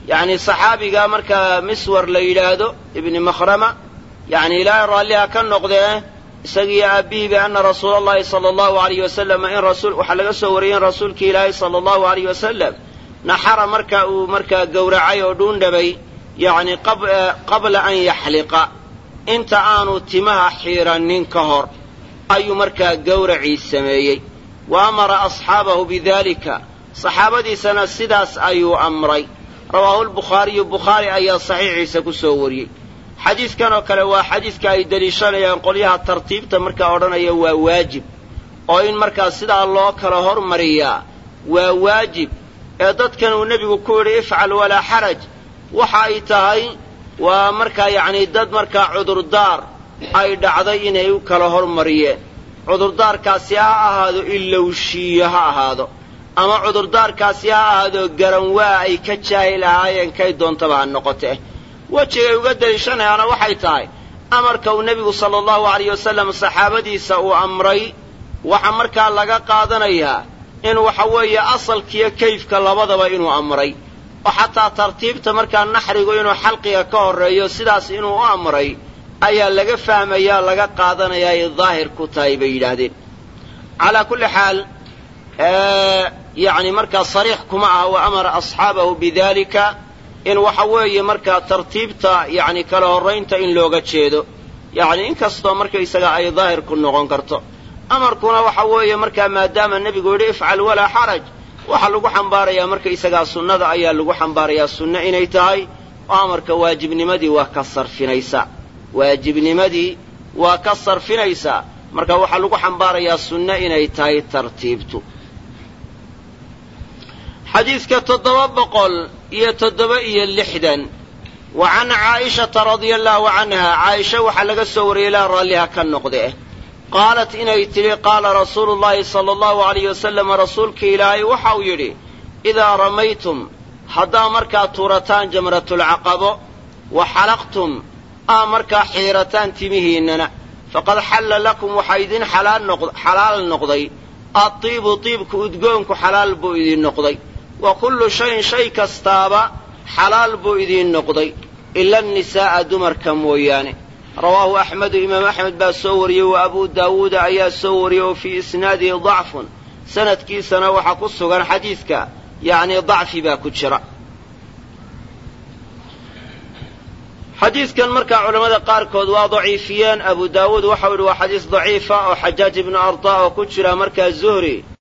yacni saxaabiga markaa miswar la yidhaahdo ibni makhrama yacni ilaahay raalliha ka noqdee isagiiyo aabihiiba ana rasuula allahi sala allahu alayh wasalam in rasuul waxaa laga soo wariyey in rasuulkii ilaahay sala allahu alayh wasalam naxara marka uu markaa gowracay oo dhuundhabay yacni qabla an yaxliqa inta aanu timaha xiirannin ka hor ayuu markaa gowracii sameeyey wa amara asxaabahu bidalika saxaabadiisana sidaas ayuu amray rawaahu lbukhaariyu bukhaari ayaa saxiixiisa ku soo wariyey xadiidkan oo kale waa xadiidka ay deliishanayaan qolyaha tartiibta markaa odhanaya waa waajib oo in markaa sidaa loo kala hormariyaa waa waajib ee dadkan uu nebigu ku yidhi ifcal walaa xaraj waxa ay tahay waa markaa yacni dad markaa cudurdaar ay dhacday inay u kala hormariyeen cudurdaarkaasi ha ahaado ilowshiiyo ha ahaado ama cudurdaarkaasi ha ahaado garanwaa ay ka jaahil ahaayeen kay doontaba ha noqotee wejigay uga deliishanayaana waxay tahay amarka uu nebigu sala allahu alayh wasalam saxaabadiisa uu amray waxaa markaa laga qaadanayaa in waxa weeye asalkiiyo kayfka labadaba inuu amray oo xataa tartiibta markaa naxrigu inuu xalqiga ka horreeyo sidaas inuu u amray ayaa laga fahmayaa laga qaadanayaa ay daahir ku tahay bay yidhaahdeen calaa kulli xaal yacni markaa sariix kuma aha wa amara asxaabahu bidalika in waxa weeye markaa tartiibta yacni kala horraynta in looga jeedo yacni inkastoo markaysaga ay daahir ku noqon karto amarkuna waxa weeye markaa maadaama nebigu yidhi ifcal walaa xaraj waxaa lagu xambaarayaa markaysagaa sunnada ayaa lagu xambaarayaa sunno inay tahay oo amarka waajibnimadii waa ka sarfinaysaa waajibnimadii waa ka sarfinaysaa marka waxaa lagu xambaarayaa sunno inay tahay tartiibtu xadiidka toddoba boqol iyo toddoba iyo lixdan wa can caa'ishata radia allaahu canha caaisha waxaa laga soo wariyey ilaa raalliha ka noqde qaalat inay tidhi qaala rasuulu llaahi sala allahu alayh wasalam rasuulkii ilaahay waxau yidhi idaa ramaytum haddaa markaa tuurataan jamratulcaqabo wa xalaqtum aa markaa xiirataan timihiinnana faqad xalla lakum waxaa idin xalaal noqday addiibu diibku udgoonku xalaal buu idin noqday wa kullu shayin shay kastaaba xalaal buu idiin noqday ila annisaa'a dumarka mooyaane rawaahu axmedu imaam axmed baa soo wariyey wa abuu daawuuda ayaa soo wariyey oo fii isnaadihi dacfun sanadkiisana waxaa ku sugan xadiidka yacnii dacfi baa ku jira xadiidkan markaa culammada qaarkood waa daciifiyeen abu daawuud waxau yidhi waa xadiis daciifa oo xajaaj ibnu arda oo ku jira markaa zuhri